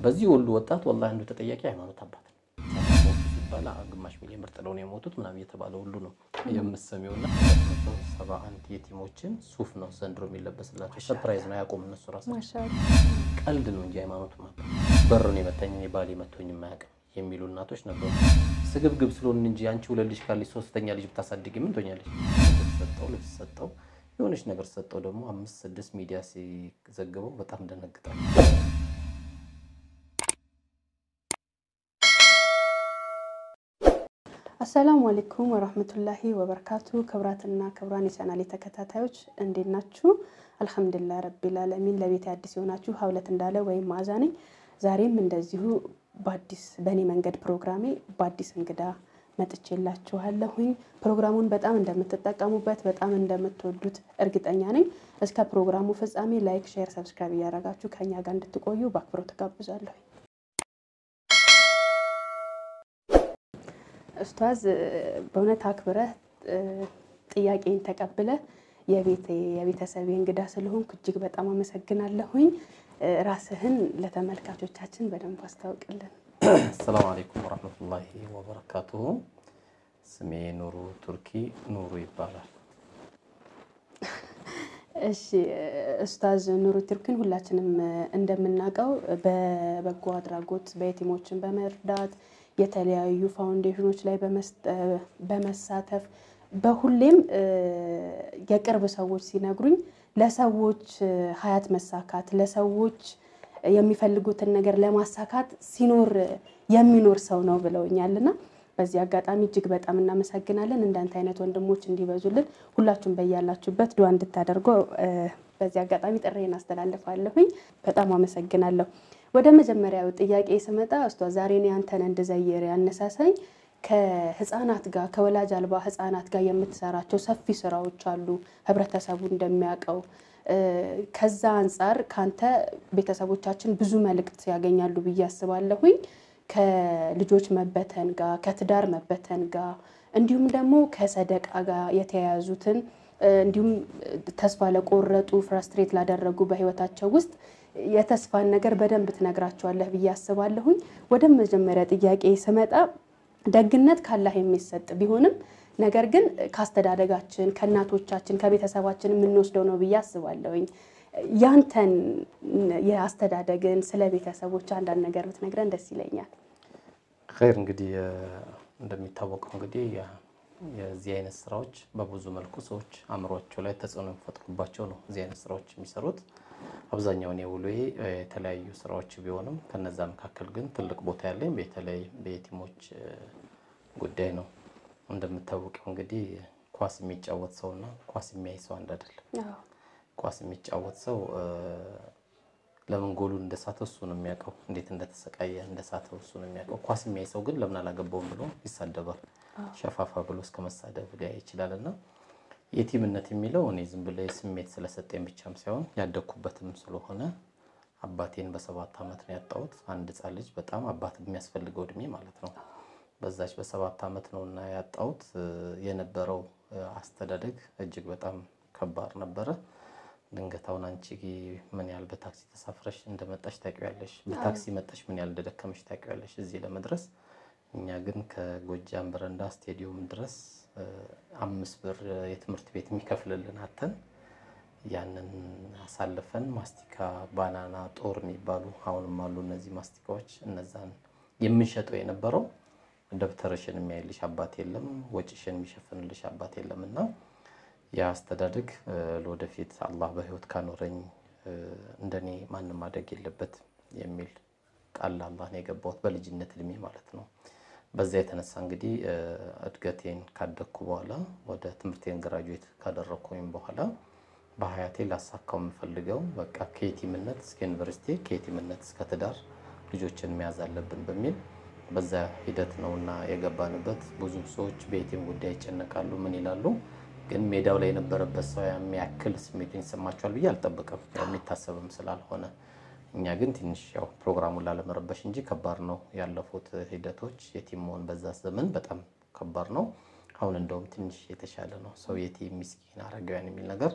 በዚህ ሁሉ ወጣት ወላሂ አንዱ ተጠያቂ ሃይማኖት አባት ነው። ሲባል ግማሽ ሚሊዮን ብር ጥለው ነው የሞቱት ምናምን እየተባለ ሁሉ ነው የምሰሚውና ሰባ አንድ የቲሞችን ሱፍ ነው ዘንድሮ የሚለበስላቸው። ሰርፕራይዝ ነው ያቆም እነሱ ራሳቸው ቀልድ ነው እንጂ ሃይማኖት ማለት በሩን የመታኝ እኔ ባሌ መቶኝ የማያውቅም የሚሉ እናቶች ነበሩ። ስግብግብ ስለሆን እንጂ አንቺ ሁለት ልጅ ካለች ሶስተኛ ልጅ ብታሳድግ ምን ትሆኛለች? ሰጠው ልብስ ሰጠው የሆነች ነገር ሰጠው ደግሞ አምስት ስድስት ሚዲያ ሲዘግበው በጣም ደነግጣል። አሰላሙ አሌይኩም ወራህመቱላሂ ወበረካቱ። ክብራትና ክብራን የቻናሌ ተከታታዮች እንዴት ናችሁ? አልሐምዱሊላህ ረቢል ዓለሚን። ለቤት አዲስ የሆናችሁ ሀውለት እንዳለ ወይም መዓዛ ነኝ። ዛሬም እንደዚሁ በአዲስ በእኔ መንገድ ፕሮግራሜ በአዲስ እንግዳ መጥቼላችኋለሁኝ። ፕሮግራሙን በጣም እንደምትጠቀሙበት በጣም እንደምትወዱት እርግጠኛ ነኝ። እስከ ፕሮግራሙ ፍጻሜ ላይክ፣ ሼር፣ ሰብስክራይብ እያደረጋችሁ ከኛ ጋር እንድትቆዩ በአክብሮት ተጋብዛለሁ። ኡስታዝ በእውነት አክብረህ ጥያቄን ተቀብለህ የቤቴ የቤተሰቤ እንግዳ ስለሆንኩ እጅግ በጣም አመሰግናለሁኝ። ራስህን ለተመልካቾቻችን በደንብ አስታውቅልን። አሰላሙ አለይኩም ወረህመቱላሂ ወበረካቱሁ። ስሜ ኑሩ ቱርኪ ኑሩ ይባላል። እሺ ኡስታዝ ኑሩ ቱርኪን ሁላችንም እንደምናውቀው በበጎ አድራጎት በየቲሞችን በመርዳት የተለያዩ ፋውንዴሽኖች ላይ በመሳተፍ በሁሌም የቅርብ ሰዎች ሲነግሩኝ ለሰዎች ሀያት መሳካት ለሰዎች የሚፈልጉትን ነገር ለማሳካት ሲኖር የሚኖር ሰው ነው ብለውኛልና በዚህ አጋጣሚ እጅግ በጣም እናመሰግናለን። እንዳንተ አይነት ወንድሞች እንዲበዙልን ሁላችሁም በያላችሁበት ዱዓ እንድታደርጉ በዚህ አጋጣሚ ጥሬን አስተላልፋለሁኝ። በጣም አመሰግናለሁ። ወደ መጀመሪያው ጥያቄ ስመጣ ኡስታዝ ዛሬ እኔ አንተን እንድዘይር ያነሳሳኝ ከህፃናት ጋር ከወላጅ አልባ ህፃናት ጋር የምትሰራቸው ሰፊ ስራዎች አሉ፣ ህብረተሰቡ እንደሚያውቀው። ከዛ አንጻር ካንተ ቤተሰቦቻችን ብዙ መልእክት ያገኛሉ ብዬ አስባለሁኝ። ከልጆች መበተን ጋር ከትዳር መበተን ጋር እንዲሁም ደግሞ ከሰደቃ ጋር የተያያዙትን እንዲሁም ተስፋ ለቆረጡ ፍራስትሬት ላደረጉ በህይወታቸው ውስጥ የተስፋን ነገር በደንብ ትነግራቸዋለህ ብዬ አስባለሁኝ። ወደ መጀመሪያ ጥያቄ ስመጣ ደግነት ካላህ የሚሰጥ ቢሆንም ነገር ግን ከአስተዳደጋችን ከእናቶቻችን ከቤተሰባችን የምንወስደው ነው ብዬ አስባለሁኝ። ያንተን የአስተዳደግን ስለ ቤተሰቦች አንዳንድ ነገር ብትነግረን ደስ ይለኛል። ኸይር እንግዲህ እንደሚታወቀው እንግዲህ የዚህ አይነት ስራዎች በብዙ መልኩ ሰዎች አእምሯቸው ላይ ተጽዕኖ የሚፈጥሩባቸው ነው እዚህ አይነት ስራዎች የሚሰሩት። አብዛኛውን የውሎዬ የተለያዩ ስራዎች ቢሆንም ከነዛ መካከል ግን ትልቅ ቦታ ያለኝ በተለይ በየቲሞች ጉዳይ ነው። እንደምታወቀው እንግዲህ ኳስ የሚጫወት ሰውና ኳስ የሚያይ ሰው አንድ አይደለም። ኳስ የሚጫወት ሰው ለምን ጎሉን እንደሳተው እሱ ነው የሚያውቀው፣ እንዴት እንደተሰቃየ እንደሳተው እሱ ነው የሚያውቀው። ኳስ የሚያይ ሰው ግን ለምን አላገባውም ብሎ ይሳደባል። ሸፋፋ ብሎ እስከ መሳደብ ሊያይ ይችላል እና የቲምነት የሚለው እኔ ዝም ብሎ ስሜት ስለሰጠኝ ብቻም ሳይሆን ያደግኩበትም ስለሆነ አባቴን በሰባት ዓመት ነው ያጣሁት። አንድ ሕፃን ልጅ በጣም አባት የሚያስፈልገው እድሜ ማለት ነው። በዛች በሰባት ዓመት ነው እና ያጣሁት። የነበረው አስተዳደግ እጅግ በጣም ከባድ ነበረ። ድንገት አሁን አንቺ ምን ያህል በታክሲ ተሳፍረሽ እንደመጣሽ ታውቂያለሽ፣ በታክሲ መጣሽ ምን ያህል እንደደከመሽ ታውቂያለሽ እዚህ ለመድረስ። እኛ ግን ከጎጃም በረንዳ ስቴዲየም ድረስ አምስት ብር የትምህርት ቤት የሚከፍልልን አተን ያንን አሳልፈን ማስቲካ፣ ባናና፣ ጦር የሚባሉ አሁንም አሉ እነዚህ ማስቲካዎች። እነዛን የምንሸጠው የነበረው ደብተርሽን የሚያይልሽ አባት የለም፣ ወጪሽን የሚሸፍንልሽ አባት የለም እና የአስተዳደግ ለወደፊት አላህ በህይወት ካኖረኝ እንደኔ ማንም ማደግ የለበት የሚል ቃል አላህ ነው የገባሁት በልጅነት እድሜ ማለት ነው። በዛ የተነሳ እንግዲህ እድገቴን ካደግኩ በኋላ ወደ ትምህርቴን ግራጁዌት ካደረግኩኝ በኋላ በሀያቴ ላሳካው የምፈልገው በቃ ከየቲምነት እስከ ዩኒቨርሲቲ ከየቲምነት እስከ ትዳር ልጆችን መያዝ አለብን በሚል በዛ ሂደት ነው እና የገባንበት። ብዙ ሰዎች በየቲም ጉዳይ ይጨነቃሉ፣ ምን ይላሉ። ግን ሜዳው ላይ የነበረበት ሰው የሚያክል ስሜቱን ይሰማቸዋል ብዬ አልጠብቅም፣ የሚታሰብም ስላልሆነ እኛ ግን ትንሽ ያው ፕሮግራሙን ላለመረበሽ እንጂ ከባድ ነው ያለፉት ሂደቶች። የቲም መሆን በዛ ዘመን በጣም ከባድ ነው። አሁን እንደውም ትንሽ የተሻለ ነው። ሰው የቲም፣ ምስኪን፣ አረጋውያን የሚል ነገር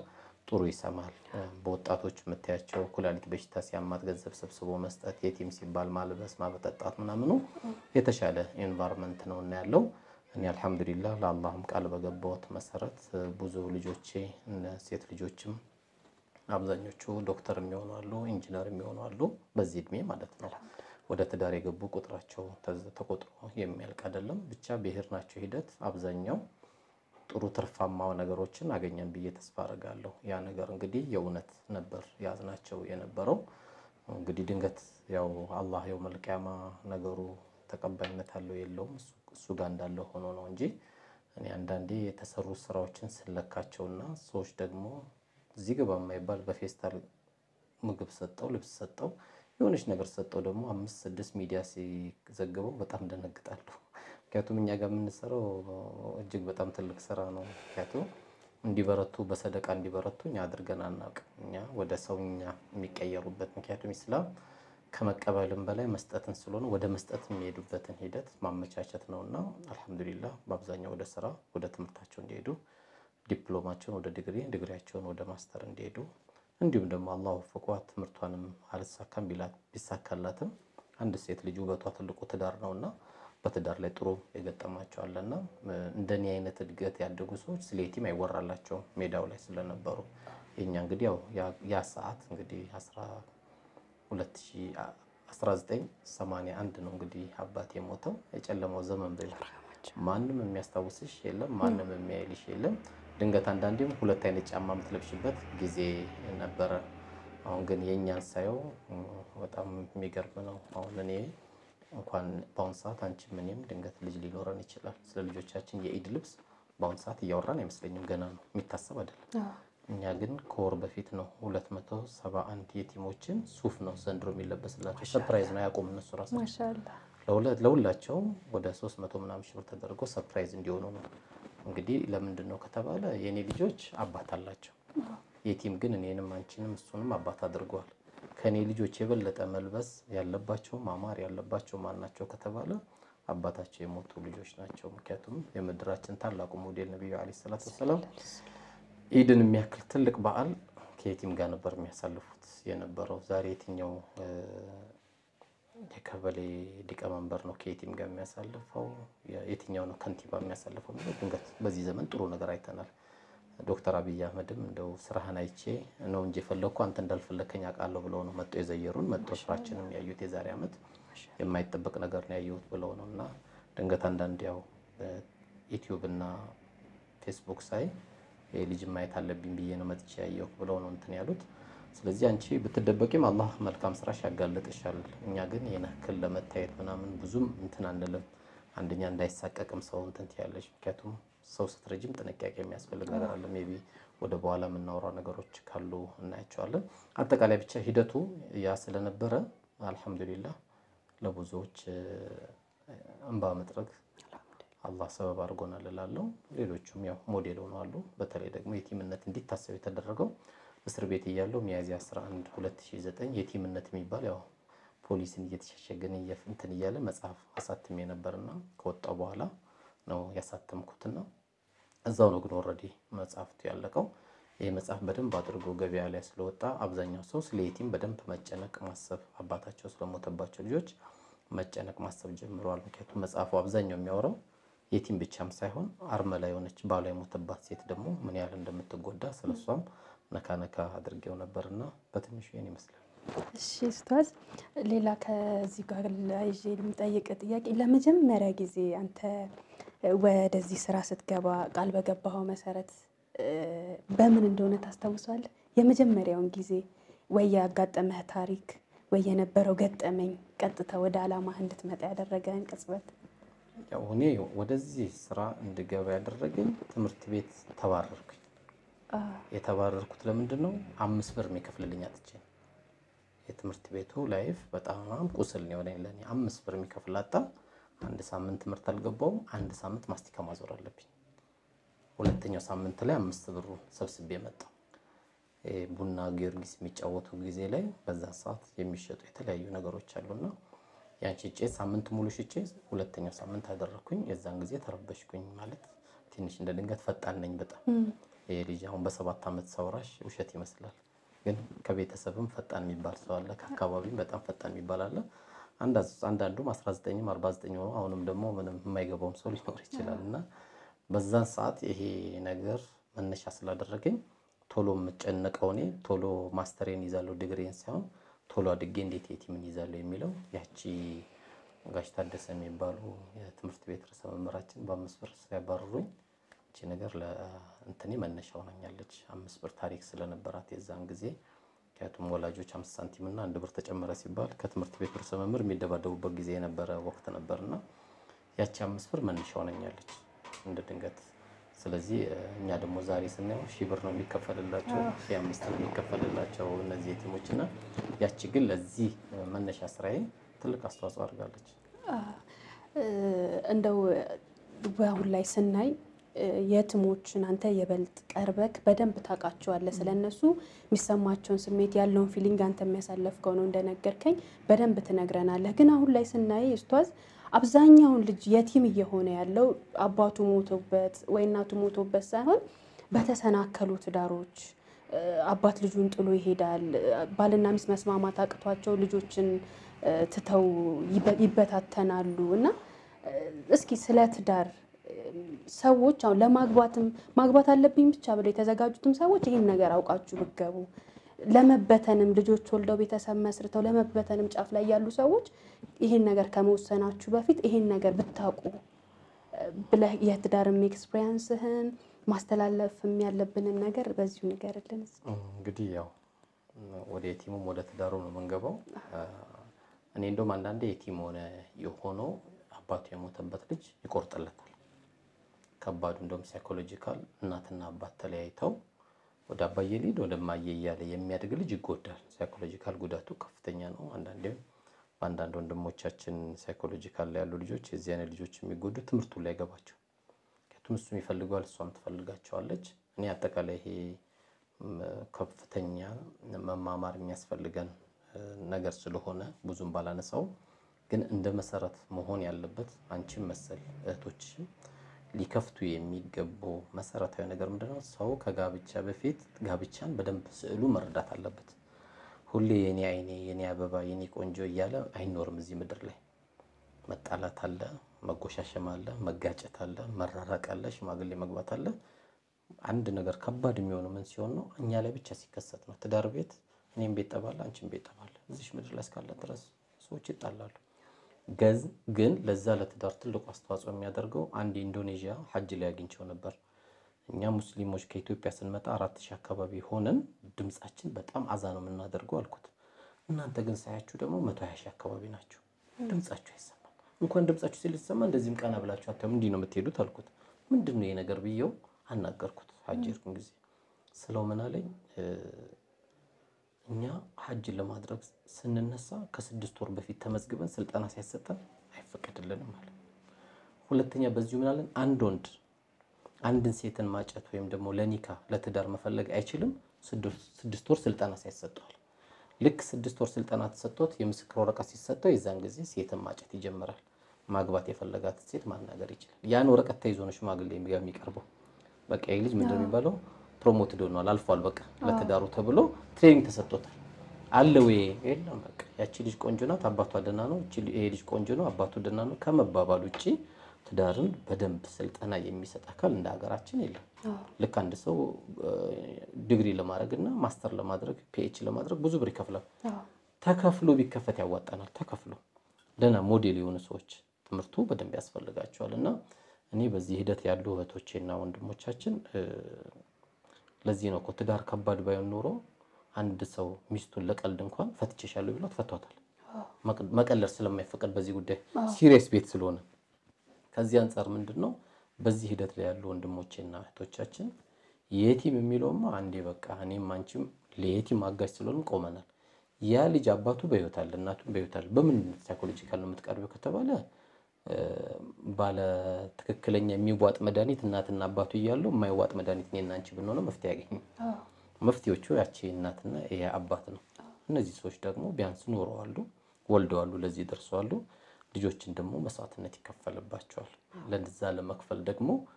ጥሩ ይሰማል። በወጣቶች የምታያቸው ኩላሊት በሽታ ሲያማት ገንዘብ ሰብስቦ መስጠት፣ የቲም ሲባል ማልበስ፣ ማበጠጣት ምናምኑ የተሻለ ኤንቫይሮንመንት ነው እና ያለው እኔ አልሐምዱሊላህ ለአላህም ቃል በገባሁት መሰረት ብዙ ልጆቼ ሴት ልጆችም አብዛኞቹ ዶክተር የሚሆኑ አሉ፣ ኢንጂነር የሚሆኑ አሉ። በዚህ እድሜ ማለት ነው። ወደ ትዳር የገቡ ቁጥራቸው ተቆጥሮ የሚያልቅ አይደለም። ብቻ ብሄር ናቸው ሂደት አብዛኛው ጥሩ ትርፋማ ነገሮችን አገኘን ብዬ ተስፋ አደርጋለሁ። ያ ነገር እንግዲህ የእውነት ነበር ያዝናቸው የነበረው እንግዲህ ድንገት ያው አላህ የው መልቅያማ ነገሩ ተቀባይነት አለው የለውም እሱ ጋር እንዳለው ሆኖ ነው እንጂ እኔ አንዳንዴ የተሰሩ ስራዎችን ስለካቸውና ሰዎች ደግሞ እዚህ ግባ የማይባል በፌስታል ምግብ ሰጠው ልብስ ሰጠው የሆነች ነገር ሰጠው ደግሞ አምስት ስድስት ሚዲያ ሲዘግበው በጣም ደነግጣለሁ። ምክንያቱም እኛ ጋር የምንሰራው እጅግ በጣም ትልቅ ስራ ነው። ምክንያቱም እንዲበረቱ በሰደቃ እንዲበረቱ እኛ አድርገን አናውቅም። እኛ ወደ ሰውኛ የሚቀየሩበት ምክንያቱም ኢስላም ከመቀበልም በላይ መስጠትን ስለሆነ ወደ መስጠት የሚሄዱበትን ሂደት ማመቻቸት ነው እና አልሐምዱሊላህ በአብዛኛው ወደ ስራ ወደ ትምህርታቸው እንዲሄዱ ዲፕሎማቸውን ወደ ዲግሪ ዲግሪያቸውን ወደ ማስተር እንዲሄዱ እንዲሁም ደግሞ አላህ ወፍቋት ትምህርቷንም አልሳካም ቢሳካላትም አንድ ሴት ልጅ ውበቷ ትልቁ ትዳር ነውና በትዳር ላይ ጥሩ የገጠማቸው አለና እንደኔ አይነት እድገት ያደጉ ሰዎች ስለ የቲም አይወራላቸውም ሜዳው ላይ ስለነበሩ የኛ እንግዲህ ያው ያ ሰዓት እንግዲህ 1981 ነው እንግዲህ አባት የሞተው የጨለማው ዘመን በ ማንም የሚያስታውስሽ የለም፣ ማንም የሚያይልሽ የለም። ድንገት አንዳንዴም ሁለት አይነት ጫማ የምትለብሽበት ጊዜ ነበረ። አሁን ግን የእኛን ሳየው በጣም የሚገርም ነው። አሁን እኔ እንኳን በአሁን ሰዓት አንቺም እኔም ድንገት ልጅ ሊኖረን ይችላል። ስለ ልጆቻችን የኢድ ልብስ በአሁን ሰዓት እያወራን አይመስለኝም፣ ገና ነው የሚታሰብ አይደለም። እኛ ግን ከወር በፊት ነው 271 የቲሞችን ሱፍ ነው ዘንድሮ የሚለበስላቸው። ሰርፕራይዝ ነው ያቆም እነሱ ራሳቸው ለሁላቸውም ወደ 300 ምናምን ሺህ ብር ተደርጎ ሰርፕራይዝ እንዲሆኑ ነው። እንግዲህ ለምንድን ነው ከተባለ የእኔ ልጆች አባት አላቸው። የቲም ግን እኔንም አንቺንም እሱንም አባት አድርገዋል። ከእኔ ልጆች የበለጠ መልበስ ያለባቸው ማማር ያለባቸው ማን ናቸው ከተባለ አባታቸው የሞቱ ልጆች ናቸው። ምክንያቱም የምድራችን ታላቁ ሞዴል ነቢዩ ዓለይሂ ሰላቱ ወሰላም ኢድን የሚያክል ትልቅ በዓል ከየቲም ጋር ነበር የሚያሳልፉት የነበረው። ዛሬ የትኛው የቀበሌ ሊቀመንበር ነው ከየቲም ጋር የሚያሳልፈው? የትኛው ነው ከንቲባ የሚያሳልፈው? ድንገት በዚህ ዘመን ጥሩ ነገር አይተናል። ዶክተር አብይ አህመድም እንደው ስራህን አይቼ ነው እንጂ የፈለግኩ አንተ እንዳልፈለከኝ አውቃለሁ ብለው ነው መጥቶ የዘየሩን። መጥቶ ስራችንም ያዩት የዛሬ ዓመት የማይጠበቅ ነገር ነው ያየሁት ብለው ነው እና ድንገት አንዳንድ ያው ዩቲዩብ እና ፌስቡክ ሳይ ልጅ ማየት አለብኝ ብዬ ነው መጥቼ ያየሁ ብለው ነው እንትን ያሉት። ስለዚህ አንቺ ብትደበቂም አላህ መልካም ስራሽ ያጋልጥሻል። እኛ ግን ይህን ያክል ለመታየት ምናምን ብዙም እንትን አንልም። አንደኛ እንዳይሳቀቅም ሰው እንትን ትያለሽ። ምክንያቱም ሰው ስትረጅም ጥንቃቄ የሚያስፈልግ ነገር አለ። ሜይ ቢ ወደ በኋላ የምናወራው ነገሮች ካሉ እናያቸዋለን። አጠቃላይ ብቻ ሂደቱ ያ ስለነበረ አልሐምዱሊላህ ለብዙዎች እንባ መጥረግ አላህ ሰበብ አድርጎናል እላለሁ። ሌሎቹም ያው ሞዴል ሆነዋሉ። በተለይ ደግሞ የቲምነት እንዲታሰብ የተደረገው እስር ቤት እያለው ሚያዝያ 11 2009 የቲምነት የሚባል ያው ፖሊስን እየተሸሸገን እንትን እያለ መጽሐፍ አሳትሜ ነበርና ከወጣው በኋላ ነው ያሳተምኩትና እዛው ነው ግን ኦልሬዲ መጽሐፍቱ ያለቀው። ይህ መጽሐፍ በደንብ አድርጎ ገበያ ላይ ስለወጣ አብዛኛው ሰው ስለ የቲም በደንብ መጨነቅ ማሰብ፣ አባታቸው ስለሞተባቸው ልጆች መጨነቅ ማሰብ ጀምረዋል። ምክንያቱም መጽሐፉ አብዛኛው የሚያወራው የቲም ብቻም ሳይሆን አርመላ የሆነች ባሏ የሞተባት ሴት ደግሞ ምን ያህል እንደምትጎዳ ስለሷም ነካ ነካ አድርጌው ነበርና በትንሹ ይህን ይመስላል። እሺ ኡስታዝ፣ ሌላ ከዚህ ጋር ይዤ የሚጠይቅ ጥያቄ ለመጀመሪያ ጊዜ አንተ ወደዚህ ስራ ስትገባ ቃል በገባኸው መሰረት በምን እንደሆነ ታስታውሳለህ? የመጀመሪያውን ጊዜ ወይ ያጋጠመህ ታሪክ ወይ የነበረው ገጠመኝ ቀጥታ ወደ አላማህ እንድትመጣ ያደረገህን ቅጽበት? ያው እኔ ወደዚህ ስራ እንድገባ ያደረገኝ ትምህርት ቤት ተባረርኩኝ። የተባረርኩት ለምንድን ነው? አምስት ብር የሚከፍልልኝ አጥቼ የትምህርት ቤቱ ላይፍ በጣም ቁስል ነው የሆነኝ ለእኔ። አምስት ብር የሚከፍል አጣ። አንድ ሳምንት ትምህርት አልገባውም። አንድ ሳምንት ማስቲካ ማዞር አለብኝ። ሁለተኛው ሳምንት ላይ አምስት ብሩ ሰብስቤ መጣሁ። ቡና ጊዮርጊስ የሚጫወቱ ጊዜ ላይ በዛ ሰዓት የሚሸጡ የተለያዩ ነገሮች አሉና ያን ሽጬ ሳምንት ሙሉ ሽጬ ሁለተኛው ሳምንት አደረግኩኝ። የዛን ጊዜ ተረበሽኩኝ። ማለት ትንሽ እንደ ድንገት ፈጣን ነኝ በጣም ይሄ ልጅ አሁን በሰባት ዓመት ሳውራሽ ውሸት ይመስላል፣ ግን ከቤተሰብም ፈጣን የሚባል ሰው አለ፣ ከአካባቢም በጣም ፈጣን የሚባል አለ። አንዳንዱም 19ም 49 ሆኖ አሁንም ደግሞ ምንም የማይገባውም ሰው ሊኖር ይችላል እና በዛን ሰዓት ይሄ ነገር መነሻ ስላደረገኝ ቶሎ የምጨነቀው እኔ ቶሎ ማስተሬን ይዛለሁ ዲግሪን ሳይሆን ቶሎ አድጌ እንዴት የቲምን ይዛለሁ የሚለው ያቺ ጋሽ ታደሰ የሚባሉ የትምህርት ቤት ርዕሰ መምህራችን በአምስት ብር ሲያባርሩኝ እቺ ነገር ለእንትኔ መነሻ ሆናኛለች። አምስት ብር ታሪክ ስለነበራት የዛን ጊዜ ምክንያቱም ወላጆች አምስት ሳንቲም እና አንድ ብር ተጨመረ ሲባል ከትምህርት ቤት ርዕሰ መምህር የሚደባደቡበት ጊዜ የነበረ ወቅት ነበርና ያቺ አምስት ብር መነሻ ሆነኛለች እንደ ድንገት። ስለዚህ እኛ ደግሞ ዛሬ ስናየው ሺህ ብር ነው የሚከፈልላቸው፣ ሺህ አምስት ነው የሚከፈልላቸው እነዚህ የቲሞች እና ያቺ ግን ለዚህ መነሻ ስራዬ ትልቅ አስተዋጽኦ አድርጋለች። እንደው በአሁን ላይ ስናይ የትሞችን አንተ የበልጥ ቀርበክ በደንብ ታውቃቸዋለህ። ስለነሱ የሚሰማቸውን ስሜት ያለውን ፊሊንግ አንተ የሚያሳለፍከው ነው እንደነገርከኝ በደንብ ትነግረናለህ። ግን አሁን ላይ ስናይ እስቷዝ አብዛኛውን ልጅ የቲም እየሆነ ያለው አባቱ ሞቶበት ወይ እናቱ ሞቶበት ሳይሆን በተሰናከሉ ትዳሮች አባት ልጁን ጥሎ ይሄዳል። ባልና ሚስት መስማማት አቅቷቸው ልጆችን ትተው ይበታተናሉ። እና እስኪ ስለ ትዳር ሰዎች አሁን ለማግባትም ማግባት አለብኝ ብቻ ብለው የተዘጋጁትም ሰዎች ይህን ነገር አውቃችሁ ብትገቡ፣ ለመበተንም ልጆች ወልደው ቤተሰብ መስርተው ለመበተንም ጫፍ ላይ ያሉ ሰዎች ይህን ነገር ከመወሰናችሁ በፊት ይህን ነገር ብታውቁ ብለህ የትዳርም ኤክስፔሪንስህን ማስተላለፍም ያለብንን ነገር በዚሁ ንገርልን። እንግዲህ ያው ወደ የቲሙም ወደ ትዳሩ ነው የምንገባው። እኔ እንደውም አንዳንዴ የቲም ሆነ የሆነው አባቱ የሞተበት ልጅ ይቆርጥለታል። ከባዱ እንደውም ሳይኮሎጂካል እናትና አባት ተለያይተው ወደ አባዬ ሊድ ወደ ማየ እያለ የሚያድግ ልጅ ይጎዳል። ሳይኮሎጂካል ጉዳቱ ከፍተኛ ነው። አንዳንዴም በአንዳንድ ወንድሞቻችን ሳይኮሎጂካል ላይ ያሉ ልጆች የዚህ አይነት ልጆች የሚጎዱ ትምህርቱን ላይ ገባቸው ምክንያቱም እሱም ይፈልገዋል፣ እሷም ትፈልጋቸዋለች። እኔ አጠቃላይ ይሄ ከፍተኛ መማማር የሚያስፈልገን ነገር ስለሆነ ብዙም ባላነሳው፣ ግን እንደ መሰረት መሆን ያለበት አንቺም መሰል እህቶችም ሊከፍቱ የሚገቡ መሰረታዊ ነገር ምንድነው? ሰው ከጋብቻ በፊት ጋብቻን በደንብ ስዕሉ መረዳት አለበት። ሁሌ የኔ አይኔ፣ የኔ አበባ፣ የኔ ቆንጆ እያለ አይኖርም እዚህ ምድር ላይ መጣላት አለ፣ መጎሻሸም አለ፣ መጋጨት አለ፣ መራራቅ አለ፣ ሽማግሌ መግባት አለ። አንድ ነገር ከባድ የሚሆነው ምን ሲሆን ነው? እኛ ላይ ብቻ ሲከሰት ነው። ትዳር ቤት እኔም ቤት ጠባለ፣ አንቺም ቤት ጠባለ። እዚሽ ምድር ላይ እስካለ ድረስ ሰዎች ይጣላሉ። ገዝ ግን ለዛ ለትዳር ትልቁ አስተዋጽኦ የሚያደርገው አንድ ኢንዶኔዥያ ሀጅ ላይ አግኝቸው ነበር። እኛ ሙስሊሞች ከኢትዮጵያ ስንመጣ አራት ሺህ አካባቢ ሆነን ድምጻችን በጣም አዛ ነው የምናደርገው አልኩት። እናንተ ግን ሳያችሁ ደግሞ መቶ ሀያ ሺህ አካባቢ ናቸው። ድምጻችሁ አይሰማም። እንኳን ድምጻችሁ ሲል ሲሰማ እንደዚህም ቀና ብላችሁ አታዩም። እንዲህ ነው የምትሄዱት አልኩት። ምንድን ነው ይሄ ነገር ብዬው አናገርኩት። ሀጅ ሄድኩን ጊዜ ስለው ምን አለኝ እኛ ሀጅን ለማድረግ ስንነሳ ከስድስት ወር በፊት ተመዝግበን ስልጠና ሲያሰጠን አይፈቀድልንም አለ። ሁለተኛ በዚሁ ምናለን አንድ ወንድ አንድን ሴትን ማጨት ወይም ደግሞ ለኒካ ለትዳር መፈለግ አይችልም ስድስት ወር ስልጠና ሲያሰጠዋል። ልክ ስድስት ወር ስልጠና ተሰጥቶት የምስክር ወረቀት ሲሰጠው የዛን ጊዜ ሴትን ማጨት ይጀምራል። ማግባት የፈለጋትን ሴት ማናገር ይችላል። ያን ወረቀት ተይዞ ነው ሽማግሌ የሚቀርበው። በቃ ይህ ልጅ ምንድን ነው የሚባለው ፕሮሞትድ ሆኗል፣ አልፏል። በቃ ለትዳሩ ተብሎ ትሬኒንግ ተሰጥቶታል። አለ ወይ የለም። በቃ ያቺ ልጅ ቆንጆ ናት፣ አባቷ ደህና ነው፣ ይሄ ልጅ ቆንጆ ነው፣ አባቱ ደህና ነው ከመባባል ውጭ ትዳርን በደንብ ስልጠና የሚሰጥ አካል እንደ ሀገራችን የለም። ልክ አንድ ሰው ዲግሪ ለማድረግ እና ማስተር ለማድረግ ፒኤች ለማድረግ ብዙ ብር ይከፍላል። ተከፍሎ ቢከፈት ያዋጣናል። ተከፍሎ ደህና ሞዴል የሆኑ ሰዎች ትምህርቱ በደንብ ያስፈልጋቸዋል። እና እኔ በዚህ ሂደት ያሉ እህቶቼና ወንድሞቻችን ለዚህ ነው እኮ ትዳር ከባድ ባይሆን ኖሮ አንድ ሰው ሚስቱን ለቀልድ እንኳን ፈትቼሻለሁ ቢሏት ፈቷታል። መቀለድ ስለማይፈቀድ በዚህ ጉዳይ ሲሪየስ ቤት ስለሆነ ከዚህ አንጻር ምንድን ነው በዚህ ሂደት ላይ ያሉ ወንድሞቼና እህቶቻችን የቲም የሚለውማ አንዴ በቃ እኔም አንቺም ለየቲም አጋዥ ስለሆንም ቆመናል። ያ ልጅ አባቱ በሕይወት አለ፣ እናቱም በሕይወት አለ። በምን ሳይኮሎጂካል ነው የምትቀርቢው ከተባለ ባለ ትክክለኛ የሚዋጥ መድኃኒት እናትና አባቱ እያለው የማይዋጥ መድኃኒት እኔና አንቺ ብንሆነው መፍትሄ ያገኝ። መፍትሄዎቹ ያቺ እናትና ይሄ አባት ነው። እነዚህ ሰዎች ደግሞ ቢያንስ ኖረዋሉ፣ ወልደዋሉ፣ ለዚህ ደርሰዋሉ። ልጆችን ደግሞ መስዋዕትነት ይከፈልባቸዋል። ለዛ ለመክፈል ደግሞ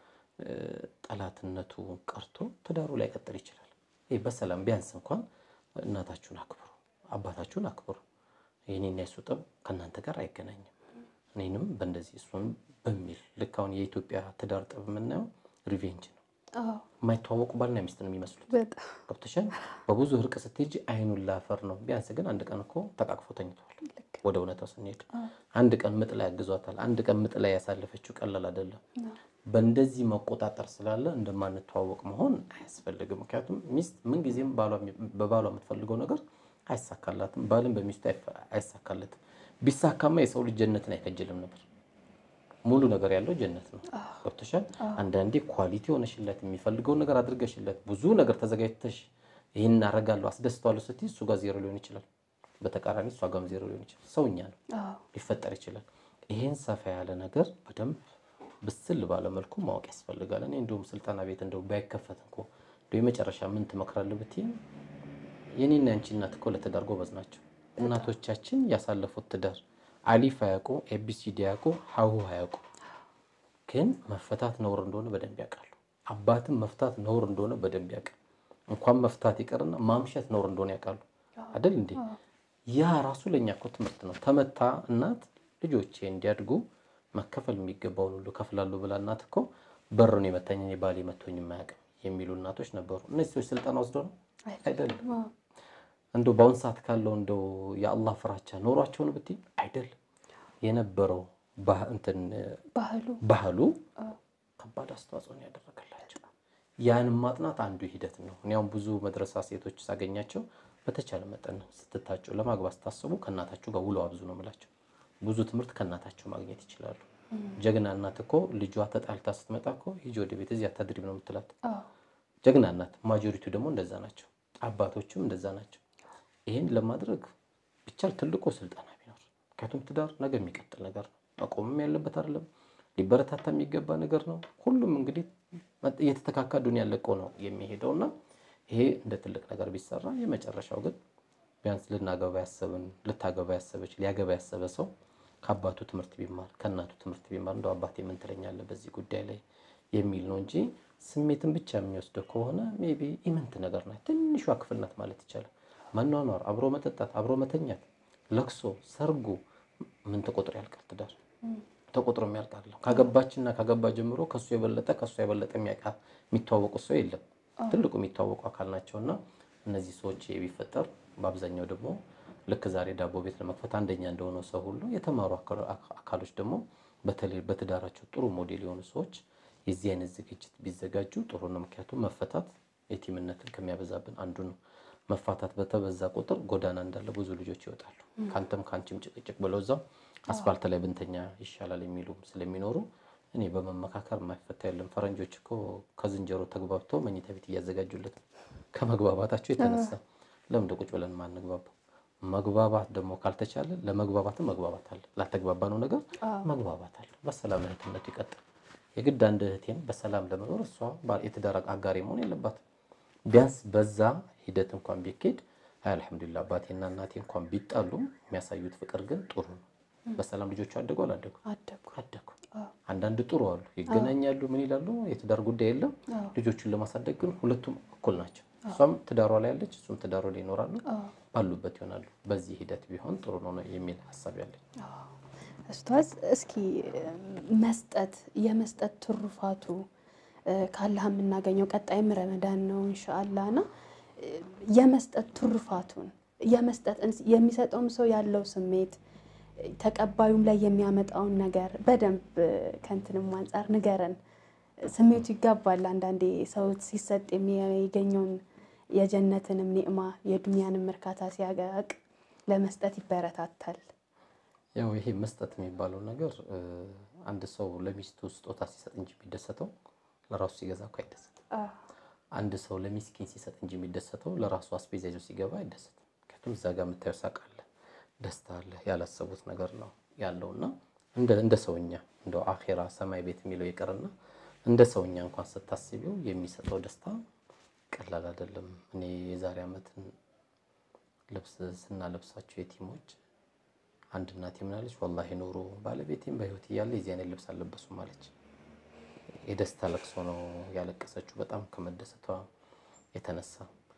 ጠላትነቱ ቀርቶ ትዳሩ ላይ ቀጥል ይችላል። ይህ በሰላም ቢያንስ እንኳን እናታችሁን አክብሩ፣ አባታችሁን አክብሩ። የኔና የሱ ጠብ ከእናንተ ጋር አይገናኝም። እኔንም በእንደዚህ እሱን በሚል ልክ አሁን የኢትዮጵያ ትዳር ጠብ የምናየው ሪቬንጅ ነው። የማይተዋወቁ ባልና ሚስት ነው የሚመስሉት። በጣም ገብቶሻል። በብዙ እርቅ ስትሄጂ አይኑን ላፈር ነው። ቢያንስ ግን አንድ ቀን እኮ ተቃቅፎ ተኝተዋል። ወደ እውነታው ስንሄድ አንድ ቀን ምጥ ላይ ያግዟታል። አንድ ቀን ምጥ ላይ ያሳለፈችው ቀላል አይደለም። በእንደዚህ መቆጣጠር ስላለ እንደማንተዋወቅ መሆን አያስፈልግም። ምክንያቱም ሚስት ምንጊዜም በባሏ የምትፈልገው ነገር አይሳካላትም፣ ባልም በሚስቱ አይሳካለትም። ቢሳካማ የሰው ልጅ ጀነትን አይከጅልም ነበር። ሙሉ ነገር ያለው ጀነት ነው። ገብቶሻል። አንዳንዴ ኳሊቲ ሆነሽለት የሚፈልገውን ነገር አድርገሽለት ብዙ ነገር ተዘጋጅተሽ ይህን አረጋለሁ አስደስተዋለሁ ስትይ እሱ ጋር ዜሮ ሊሆን ይችላል። በተቃራኒ እሷ ጋርም ዜሮ ሊሆን ይችላል። ሰውኛ ነው ሊፈጠር ይችላል። ይሄን ሰፋ ያለ ነገር በደንብ ብስል ባለ መልኩ ማወቅ ያስፈልጋል። እኔ እንዲሁም ስልጠና ቤት እንደው ባይከፈት እንኮ እንደው የመጨረሻ ምን ትመክራለህ ብትይ የኔና ያንቺ እናት እኮ ለትዳር ጎበዝ ናቸው። እናቶቻችን ያሳለፉት ትዳር አሊፍ አያውቁ፣ ኤቢሲዲ አያውቁ፣ ሀሁ አያውቁ። ግን መፈታት ነውር እንደሆነ በደንብ ያውቃሉ። አባትም መፍታት ነውር እንደሆነ በደንብ ያውቃል። እንኳን መፍታት ይቀርና ማምሸት ነውር እንደሆነ ያውቃሉ። አይደል እንዴ? ያ ራሱ ለእኛ እኮ ትምህርት ነው። ተመታ እናት ልጆቼ እንዲያድጉ መከፈል የሚገባውን ሁሉ ከፍላለሁ ብላ እናት እኮ በሩን የመታኝ እኔ ባሌ መቶኝ የማያውቅም የሚሉ እናቶች ነበሩ። እነዚህ ሰዎች ስልጠና ወስደው ነው አይደለም። እንደው በአሁን ሰዓት ካለው እንደው የአላህ ፍራቻ ኖሯቸውን ብትይ አይደለም። የነበረው እንትን ባህሉ ባህሉ ከባድ አስተዋጽኦ ነው ያደረገላቸው። ያንም ማጥናት አንዱ ሂደት ነው። እኔ አሁን ብዙ መድረሳ ሴቶች ሳገኛቸው በተቻለ መጠን ስትታጩ ለማግባት ስታስቡ ከእናታችሁ ጋር ውለው አብዙ ነው የምላቸው። ብዙ ትምህርት ከእናታችሁ ማግኘት ይችላሉ። ጀግና እናት እኮ ልጇ ተጣልታ ስትመጣ እኮ ሂጂ ወደ ቤት እዚህ አታድሪም ነው የምትላት። ጀግና እናት። ማጆሪቲው ደግሞ እንደዛ ናቸው። አባቶችም እንደዛ ናቸው። ይህን ለማድረግ ቢቻል ትልቁ ስልጠና ቢኖር፣ ምክንያቱም ትዳር ነገ የሚቀጥል ነገር ነው። መቆምም ያለበት አይደለም፣ ሊበረታታ የሚገባ ነገር ነው። ሁሉም እንግዲህ እየተተካካ ዱንያ ለቆ ነው የሚሄደው እና ይሄ እንደ ትልቅ ነገር ቢሰራ የመጨረሻው ግን ቢያንስ ልናገባ ያሰብን ልታገባ ያሰበች ሊያገባ ያሰበ ሰው ከአባቱ ትምህርት ቢማር ከእናቱ ትምህርት ቢማር እንደው አባቴ ምን ትለኛለህ በዚህ ጉዳይ ላይ የሚል ነው እንጂ ስሜትን ብቻ የሚወስደው ከሆነ ሜይ ቢ ኢምንት ነገር ናት። ትንሿ ክፍል ናት ማለት ይቻላል። መኗኗር፣ አብሮ መጠጣት፣ አብሮ መተኛት፣ ለቅሶ፣ ሰርጉ ምን ተቆጥሮ ያልቃል? ትዳር ተቆጥሮ የሚያልቅ አይደለም። ካገባችና ካገባ ጀምሮ ከሱ የበለጠ ከሱ የበለጠ የሚተዋወቁ ሰው የለም። ትልቁ የሚተዋወቁ አካል ናቸውና እነዚህ ሰዎች ቢፈጠር በአብዛኛው ደግሞ ልክ ዛሬ ዳቦ ቤት ለመክፈት አንደኛ እንደሆነው ሰው ሁሉ የተማሩ አካሎች ደግሞ በተለይ በትዳራቸው ጥሩ ሞዴል የሆኑ ሰዎች የዚህ አይነት ዝግጅት ቢዘጋጁ ጥሩ ነው። ምክንያቱም መፈታት የቲምነትን ከሚያበዛብን አንዱ ነው። መፋታት በተበዛ ቁጥር ጎዳና እንዳለ ብዙ ልጆች ይወጣሉ። ከአንተም ከአንቺም ጭቅጭቅ ብለው እዛው አስፋልት ላይ ብንተኛ ይሻላል የሚሉ ስለሚኖሩ እኔ በመመካከር የማይፈታ የለም። ፈረንጆች እኮ ከዝንጀሮ ተግባብተው መኝታ ቤት እያዘጋጁለት ነው። ከመግባባታቸው የተነሳ ለምን ቁጭ ብለን ማንግባባው? መግባባት ደግሞ ካልተቻለ ለመግባባትም መግባባት አለ። ላተግባባ ነው ነገር መግባባት አለ። በሰላም እህትነቱ ይቀጥል። የግድ አንድ እህቴን በሰላም ለመኖር እሷ የትዳር አጋሪ መሆን የለባትም። ቢያንስ በዛ ሂደት እንኳን ቢኬድ አልሐምዱሊላ አባቴና እናቴ እንኳን ቢጣሉ የሚያሳዩት ፍቅር ግን ጥሩ ነው። በሰላም ልጆቹ አደጉ አላደጉ አደጉ። አንዳንድ ጥሩ አሉ፣ ይገናኛሉ፣ ምን ይላሉ፣ የትዳር ጉዳይ የለም። ልጆቹን ለማሳደግ ግን ሁለቱም እኩል ናቸው። እሷም ትዳሯ ላይ ያለች፣ እሱም ትዳሯ ላይ ይኖራሉ፣ ባሉበት ይሆናሉ። በዚህ ሂደት ቢሆን ጥሩ ነው የሚል ሀሳብ ያለኝ። ኡስታዝ እስኪ መስጠት የመስጠት ትሩፋቱ ካላህ የምናገኘው ቀጣይም ረመዳን ነው ኢንሻአላህ እና የመስጠት ትሩፋቱን የመስጠት የሚሰጠውም ሰው ያለው ስሜት ተቀባዩም ላይ የሚያመጣውን ነገር በደንብ ከእንትንም አንጻር ንገረን። ስሜቱ ይጋባል። አንዳንዴ ሰው ሲሰጥ የሚገኘውን የጀነትንም ኒዕማ የዱንያንም እርካታ ሲያገቅ ለመስጠት ይበረታታል። ያው ይሄ መስጠት የሚባለው ነገር አንድ ሰው ለሚስቱ ስጦታ ሲሰጥ እንጂ የሚደሰተው ለራሱ ሲገዛ እኮ አይደሰትም። አንድ ሰው ለሚስኪን ሲሰጥ እንጂ የሚደሰተው ለራሱ አስቤዛ ይዞ ሲገባ አይደሰትም። ምክንያቱም እዛ ጋር የምታየው ሳቅ አለ፣ ደስታ አለ፣ ያላሰቡት ነገር ነው ያለውና እንደ ሰውኛ እንደው አኼራ ሰማይ ቤት የሚለው ይቅርና እንደ ሰውኛ እንኳን ስታስቢው የሚሰጠው ደስታ ቀላል አይደለም። እኔ የዛሬ ዓመትን ልብስ ስናለብሳቸው የቲሞች አንድ እናቴ ምናለች፣ ወላሂ ኖሮ ባለቤቴም በህይወት እያለ የዚህ አይነት ልብስ አልለበሱም አለች። የደስታ ለቅሶ ነው ያለቀሰችው በጣም ከመደሰቷ የተነሳ።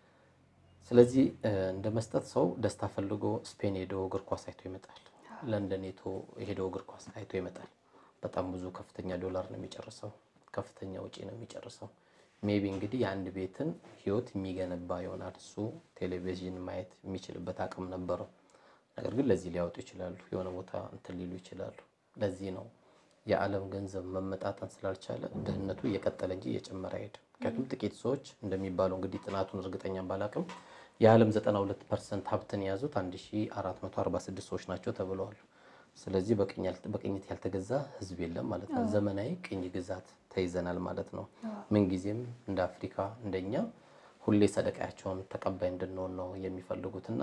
ስለዚህ እንደ መስጠት ሰው ደስታ ፈልጎ ስፔን ሄዶ እግር ኳስ አይቶ ይመጣል። ለንደን ሄዶ እግር ኳስ አይቶ ይመጣል። በጣም ብዙ ከፍተኛ ዶላር ነው የሚጨርሰው፣ ከፍተኛ ውጪ ነው የሚጨርሰው። ሜቢ እንግዲህ የአንድ ቤትን ህይወት የሚገነባ ይሆናል። እሱ ቴሌቪዥን ማየት የሚችልበት አቅም ነበረው። ነገር ግን ለዚህ ሊያወጡ ይችላሉ፣ የሆነ ቦታ እንትን ሊሉ ይችላሉ። ለዚህ ነው የዓለም ገንዘብ መመጣጠን ስላልቻለ ድህነቱ እየቀጠለ እንጂ እየጨመረ አይሄድም። ምክንያቱም ጥቂት ሰዎች እንደሚባለው እንግዲህ ጥናቱን እርግጠኛ ባላቅም የዓለም 92 ፐርሰንት ሀብትን የያዙት 1446 ሰዎች ናቸው ተብለዋል። ስለዚህ በቅኝት ያልተገዛ ህዝብ የለም ማለት ነው። ዘመናዊ ቅኝ ግዛት ተይዘናል ማለት ነው። ምንጊዜም እንደ አፍሪካ እንደኛ ሁሌ ሰደቃያቸውን ተቀባይ እንድንሆን ነው የሚፈልጉትና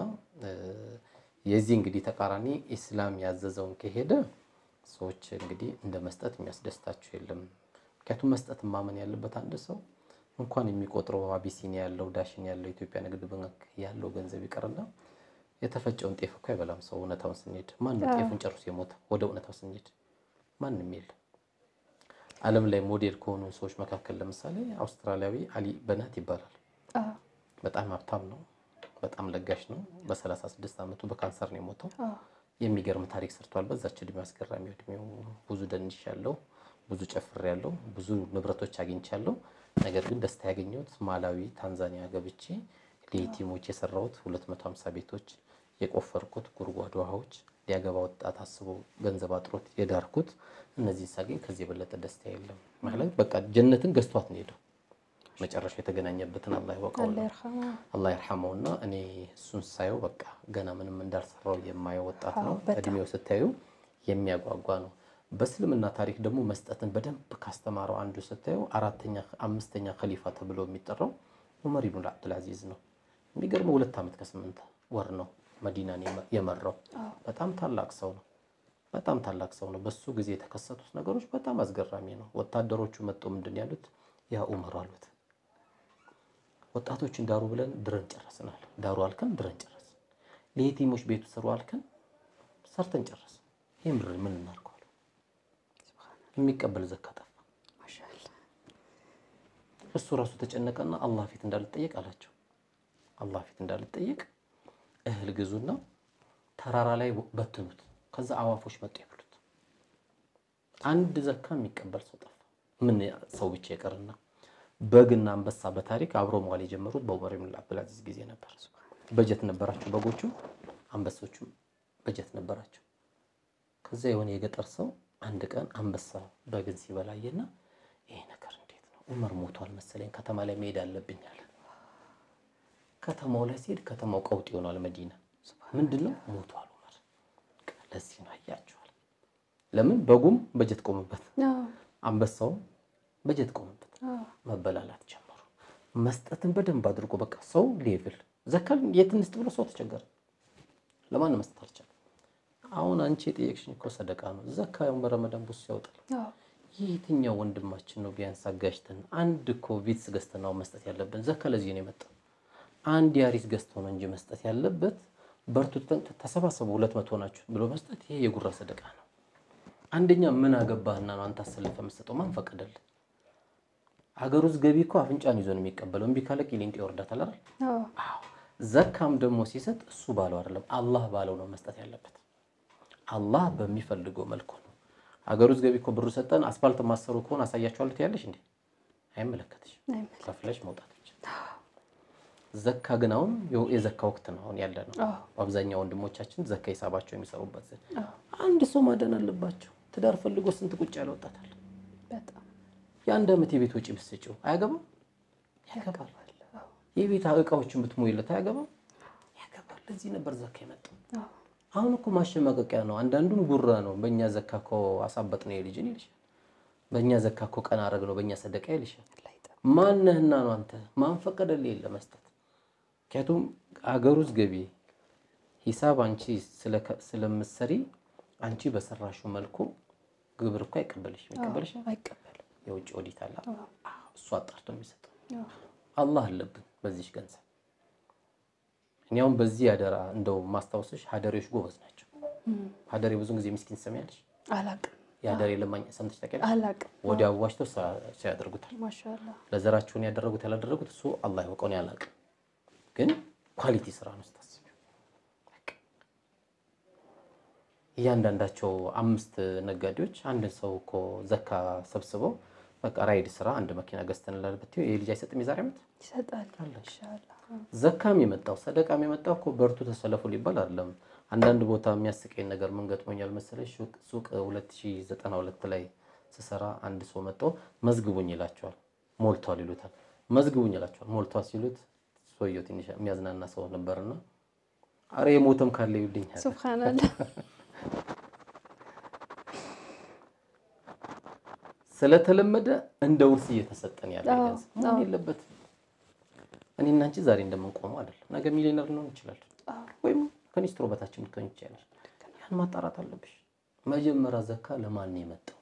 የዚህ እንግዲህ ተቃራኒ ኢስላም ያዘዘውን ከሄደ ሰዎች እንግዲህ እንደ መስጠት የሚያስደስታቸው የለም። ምክንያቱም መስጠት ማመን ያለበት አንድ ሰው እንኳን የሚቆጥረው አቢሲኒያ ያለው ዳሽን ያለው ኢትዮጵያ ንግድ ባንክ ያለው ገንዘብ ይቀርና የተፈጨውን ጤፍ እኮ አይበላም ሰው። እውነታውን ስንሄድ ማንም ጤፉን ጨርሶ የሞተ ወደ እውነታው ስንሄድ ማንም የለም። ዓለም ላይ ሞዴል ከሆኑ ሰዎች መካከል ለምሳሌ አውስትራሊያዊ አሊ በናት ይባላል። በጣም ሀብታም ነው። በጣም ለጋሽ ነው። በ36 ዓመቱ በካንሰር ነው የሞተው። የሚገርም ታሪክ ሰርቷል። በዛች እድሜ አስገራሚ እድሜው ብዙ ደንሽ ያለው ብዙ ጨፍር ያለው ብዙ ንብረቶች አግኝቻለሁ። ነገር ግን ደስታ ያገኘሁት ማላዊ፣ ታንዛኒያ ገብቼ ለየቲሞች የሰራሁት 250 ቤቶች የቆፈርኩት ጉድጓድ ውሃዎች ሊያገባ ወጣት አስቦ ገንዘብ አጥሮት የዳርኩት እነዚህ ሳገኝ ከዚህ የበለጠ ደስታ የለም። ማለት በቃ ጀነትን ገዝቷት ነው ሄደው መጨረሻ የተገናኘበትን አላህ ይወቀው አላህ ይርሐመውና እኔ እሱን ሳየው በቃ ገና ምንም እንዳልሰራው የማየው ወጣት ነው። እድሜው ስታዩ የሚያጓጓ ነው። በእስልምና ታሪክ ደግሞ መስጠትን በደንብ ካስተማረው አንዱ ስታየው አራተኛ አምስተኛ ከሊፋ ተብሎ የሚጠራው ዑመር ኢብኑል አብዱልአዚዝ ነው። የሚገርመው ሁለት ዓመት ከስምንት ወር ነው መዲናን የመራው። በጣም ታላቅ ሰው ነው። በጣም ታላቅ ሰው ነው። በሱ ጊዜ የተከሰቱት ነገሮች በጣም አስገራሚ ነው። ወታደሮቹ መጥቶ ምንድን ያሉት ያ ዑመር አሉት ወጣቶችን ዳሩ ብለን ድረን ጨረስናል። ዳሩ አልከን ድረን ጨረስን። ለየቲሞች ቤቱ ስሩ አልከን ሰርተን ጨረስን። ይህ ምድር ምን እናድርገዋል? የሚቀበል ዘካ ጠፋ። እሱ ራሱ ተጨነቀና አላህ ፊት እንዳልጠየቅ አላቸው። አላህ ፊት እንዳልጠየቅ እህል ግዙና ተራራ ላይ በትኑት፣ ከዛ አዋፎች መጡ ይብሉት። አንድ ዘካ የሚቀበል ሰው ጠፋ። ምን ሰው ብቻ ይቀርና በግና አንበሳ በታሪክ አብሮ መዋል የጀመሩት በዑመር ኢብኑል አብዱልአዚዝ ጊዜ ነበር። በጀት ነበራቸው በጎቹ፣ አንበሶቹም በጀት ነበራቸው። ከዛ የሆነ የገጠር ሰው አንድ ቀን አንበሳ በግን ሲበላየና ይሄ ነገር እንዴት ነው ዑመር ሞቷል መሰለኝ ከተማ ላይ መሄድ አለብኝ አለ። ከተማው ላይ ሲሄድ ከተማው ቀውጥ ይሆናል። መዲና ምንድን ነው ሞቷል ዑመር። ለዚህ ነው አያቸዋል። ለምን በጉም በጀት ቆምበት፣ አንበሳውም በጀት ቆምበት። መበላላት ጀመሩ። መስጠትን በደንብ አድርጎ በቃ ሰው ሌቭል ዘካል የት እንስጥ ብሎ ሰው ተቸገረ። ለማን መስጠት አልቻለም። አሁን አንቺ የጠየቅሽኝ እኮ ሰደቃ ነው። ዘካ ያው በረመዳን ቡስ ያወጣል። የትኛው ወንድማችን ነው ቢያንስ አጋጅተን አንድ እኮ ቪትስ ገዝተን ነው መስጠት ያለብን። ዘካ ለዚህ ነው የመጣው። አንድ ያሪስ ገዝተው ነው እንጂ መስጠት ያለበት በርቱ ተሰባሰቡ ሁለት መቶ ናችሁ ብሎ መስጠት ይሄ የጉራ ሰደቃ ነው። አንደኛ ምን አገባህና ነው አንተ አሰልፈ መስጠው? ማን ፈቀደልህ? ሀገር ውስጥ ገቢ እኮ አፍንጫን ይዞ ነው የሚቀበለው። እምቢ ካለ ቂሊንጦ ይወርዳታል አይደል? አዎ። ዘካም ደግሞ ሲሰጥ እሱ ባለው አይደለም አላህ ባለው ነው መስጠት ያለበት። አላህ በሚፈልገው መልኩ ነው። ሀገር ውስጥ ገቢ እኮ ብሩ ሰጠን አስፋልት ማሰሩ ከሆነ አሳያቸዋለሁ ትያለሽ እንዴ? አይመለከትሽ። ከፍለሽ መውጣት ብቻ። ዘካ ግን አሁን የዘካ ወቅት ነው አሁን ያለ ነው። አብዛኛው ወንድሞቻችን ዘካ ሂሳባቸው የሚሰሩበት አንድ ሰው ማደን አለባቸው። ትዳር ፈልጎ ስንት ቁጭ ያለ ወጣታል። የአንድ ዓመት የቤት ወጪ ብትሰጪው አያገባም? ያገባል። የቤት እቃዎችን ብትሞይለት አያገባም? ያገባል። ለዚህ ነበር ዘካ የመጣው። አሁን እኮ ማሸማቀቂያ ነው። አንዳንዱም ጉራ ነው። በእኛ ዘካ እኮ አሳበጥ ነው የልጅን ይልሻል። በእኛ ዘካ እኮ ቀን አረግ ነው በእኛ ሰደቃ ይልሻል። ማነህና ነው አንተ? ማን ፈቀደልህ ለመስጠት? ምክንያቱም አገር ውስጥ ገቢ ሂሳብ አንቺ ስለምትሰሪ አንቺ በሰራሽው መልኩ ግብር እኮ አይቀበልሽ ይቀበልሽ አይቀበልም። የውጭ ኦዲት አለ። እሱ አጣርቶ የሚሰጠው አላህ አለብን በዚች ገንዘብ። እኔ አሁን በዚህ አደራ እንደው ማስታወስሽ ሀደሬዎች ጎበዝ ናቸው። ሀደሬ ብዙን ጊዜ ምስኪን ትሰሚያለሽ። አላቅም የአደሬ ለማኝ ሰምተሽ ታውቂያለሽ? አላቅም። ወዲያ አዋጅተው ሰው ያደርጉታል። ማሻላ ለዘራችሁን ያደረጉት ያላደረጉት እሱ አላህ ያውቀውን ያላቅም፣ ግን ኳሊቲ ስራ ነው ስታስቢ። እያንዳንዳቸው አምስት ነጋዴዎች አንድን ሰው እኮ ዘካ ሰብስበው በቃ ራይድ ስራ አንድ መኪና ገዝተንላል ብትይው ይሄ ልጅ አይሰጥም የዛሬ ዓመት ይሰጣል። አለ። ኢንሻአላ ዘካም የመጣው ሰደቃም የመጣው እኮ በርቱ ተሰለፉ ሊባል አይደለም። አንዳንድ ቦታ የሚያስቀኝ ነገር ምን ገጥሞኛል መሰለሽ? ሱቅ ሱቅ 2092 ላይ ስሰራ አንድ ሰው መጥቶ መዝግቡኝ ይላቸዋል። ሞልቷል ይሉታል። መዝግቡኝ ይላቸዋል። ሞልቷል ሲሉት ሰውየው ትንሽ የሚያዝናና ሰው ነበርና አረ የሞተም ካለ ይውልኝ አለ። ሱብሃንአላህ ስለተለመደ እንደ ውርስ እየተሰጠን ያለ አዎ፣ ገንዘብ መሆን የለበትም። እኔና አንቺ ዛሬ እንደምንቆመው አይደለም። ነገ ሚሊዮነር ልንሆን ይችላል፣ ወይም ከኒስትሮ በታችን ልትሆኝ ይችላል። ያን ማጣራት አለብሽ። መጀመሪያ ዘካ ለማን ነው የመጣው?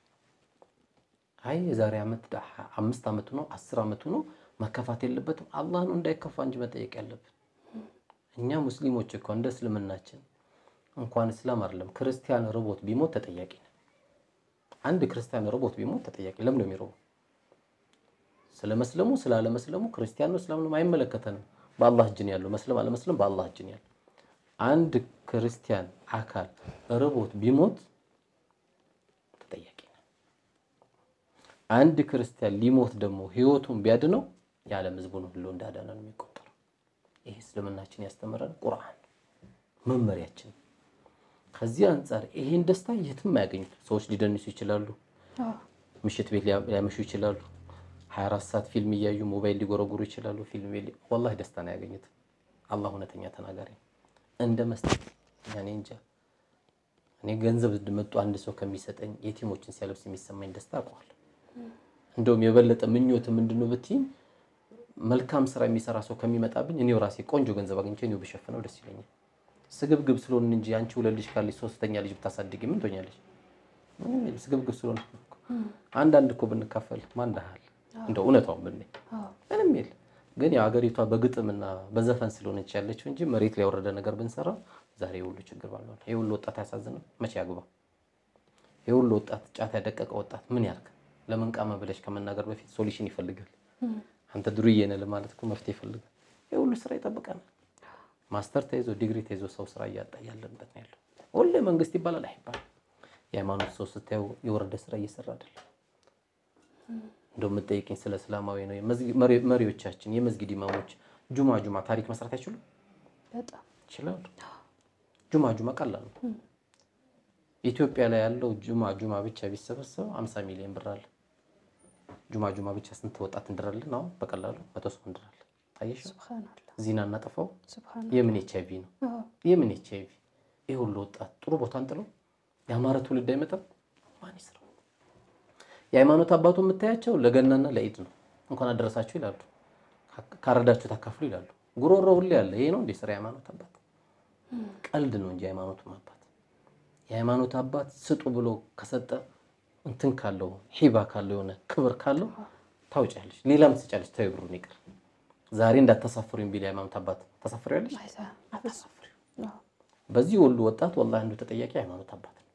አይ የዛሬ ዓመት ዳ- አምስት ዓመቱ ነው አስር ዓመቱ ነው መከፋት የለበትም። አላህ ነው እንዳይከፋ እንጂ መጠየቅ ያለብን እኛ ሙስሊሞች እኮ እንደ እስልምናችን እንኳን እስላም አይደለም ክርስቲያን ርቦት ቢሞት ተጠያቂ ነን። አንድ ክርስቲያን ርቦት ቢሞት ተጠያቂ ለምን ነው የሚርበው? ስለ መስለሙ ስላለ መስለሙ ክርስቲያን ነው እስላም ነው አይመለከተንም። በአላህ እጅ ነው ያለው። መስለም አለመስለም በአላህ እጅ ነው ያለው። አንድ ክርስቲያን አካል ርቦት ቢሞት ተጠያቂ ነን። አንድ ክርስቲያን ሊሞት ደግሞ ህይወቱን ቢያድነው የዓለም ህዝቡን ሁሉ እንዳዳነ ነው የሚቆጠረው። ይህ እስልምናችን ያስተምረን ቁርአን መመሪያችን። ከዚህ አንጻር ይሄን ደስታ የትም አያገኙት። ሰዎች ሊደንሱ ይችላሉ። አዎ ምሽት ቤት ሊያ- ሊያመሹ ይችላሉ። 24 ሰዓት ፊልም እያዩ ሞባይል ሊጎረጉሩ ይችላሉ። ፊልም ቤት ሊ- ወላሂ ደስታን አያገኙትም። አላህ እውነተኛ ተናጋሪ ነው። እንደ መስጠት እኔ እንጃ። እኔ ገንዘብ መጡ አንድ ሰው ከሚሰጠኝ የቲሞችን ሲያለብስ የሚሰማኝ ደስታ አውቀዋለሁ። እንደውም የበለጠ ምኞት ምንድነው ብትይኝ መልካም ስራ የሚሰራ ሰው ከሚመጣብኝ እኔው ራሴ ቆንጆ ገንዘብ አግኝቼ እኔው ብሸፍነው ደስ ይለኛል። ስግብግብ ስለሆን እንጂ አንቺ ሁለት ልጅ ካለች ሶስተኛ ልጅ ብታሳድጊ ምን ትሆኛለች? ምንም የለም። ስግብግብ ስለሆን እኮ አንዳንድ እኮ ብንካፈል ማን ዳሃል እንደው እውነታውን ብናይ አዎ ምንም የለም። ግን ያው ሀገሪቷ በግጥምና በዘፈን ስለሆነች ያለችው እንጂ መሬት ላይ ያወረደ ነገር ብንሰራ ዛሬ የሁሉ ችግር ባልሆነ። ይህ ሁሉ ወጣት አያሳዝንም? መቼ ያግባ? ይህ ሁሉ ወጣት ጫት ያደቀቀ ወጣት ምን ያርግ? ለምን ቃመ ብለሽ ከመናገር በፊት ሶሉሽን ይፈልጋል። አንተ ዱርዬ ነህ ለማለት እኮ መፍትሄ ይፈልጋል። ይህ ሁሉ ስራ ይጠብቀናል። ማስተር ተይዞ ዲግሪ ተይዞ ሰው ስራ እያጣ ያለበት ነው ያለው። ሁሌ መንግስት ይባላል አይባልም። የሃይማኖት ሰው ስታየው የወረደ ስራ እየሰራ አይደለም። እንደው የምጠይቅኝ ስለ እስላማዊ ነው። የመዝጊ- መሪ- መሪዎቻችን የመስጊድ ኢማሞች ጁማ ጁማ ታሪክ መስራት አይችሉም? በጣም ይችላሉ። ጁማ ጁማ ቀላል ነው። ኢትዮጵያ ላይ ያለው ጁማ ጁማ ብቻ ቢሰበሰብ 50 ሚሊዮን ብር አለ። ጁማ ጁማ ብቻ ስንት ወጣት እንድራለን? አሁን በቀላሉ መቶ ሰው እንድራለን። ታየሽ? ሱብሃንአላህ ዚና እናጠፋው ሱብሃንአላህ የምን ኤች አይቪ ነው? አዎ የምን ኤች አይቪ? ይህ ሁሉ ወጣት ጥሩ ቦታ እንጥለው የአማረ ትውልድ አይመጣም? ማን ይስራው? የሃይማኖት አባቱ የምታያቸው ለገናና ለኢድ ነው። እንኳን አደረሳችሁ ይላሉ። ካረዳችሁ ታካፍሉ ይላሉ። ጉሮሮ ሁሌ ያለ ይሄ ነው እንደ ስራ የሃይማኖት አባት ቀልድ ነው እንጂ የሃይማኖቱ አባት የሃይማኖት አባት ስጡ ብሎ ከሰጠ እንትን ካለው ሂባ ካለው የሆነ ክብር ካለው ታውጫለሽ፣ ሌላም ትሰጫለሽ። ተይው ብሩን ይቅር ዛሬ እንዳታሳፍሩኝ ቢል የሃይማኖት አባት ታሳፍሪያለሽ? አይሳ አታሳፍሪው። አዎ በዚህ ሁሉ ወጣት ወላሂ አንዱ ተጠያቂ ሃይማኖት አባት ነው።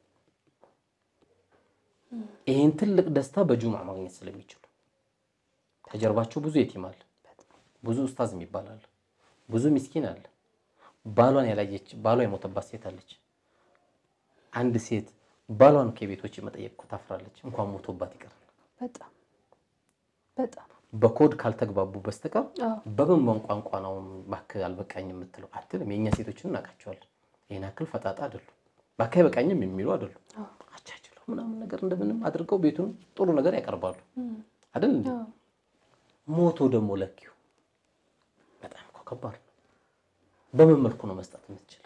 ይህን ትልቅ ደስታ በጁምዓ ማግኘት ስለሚችሉ ከጀርባቸው ብዙ የቲም አለ፣ ብዙ ኡስታዝ የሚባል አለ፣ ብዙ ሚስኪን አለ። ባሏን ያላየች ባሏ የሞተባት ሴት አለች። አንድ ሴት ባሏን ከቤቶች መጠየቅ እኮ ታፍራለች፣ እንኳን ሞቶባት ይቀራል። በጣም በጣም በኮድ ካልተግባቡ በስተቀር አዎ በምን ቋንቋ ነው እባክህ አልበቃኝ የምትለው አትልም። የእኛ ሴቶችን እናውቃቸዋለን። ይህን ያክል ፈጣጣ አይደሉም። እባክህ አይበቃኝም የሚሉ አይደሉም። አዎ አቻችለው ምናምን ነገር እንደምንም አድርገው ቤቱን ጥሩ ነገር ያቀርባሉ አይደል እንዴ? አዎ ሞቶ ደግሞ ለኪው በጣም እኮ ከባድ ነው። በምን መልኩ ነው መስጠት የምትችለው?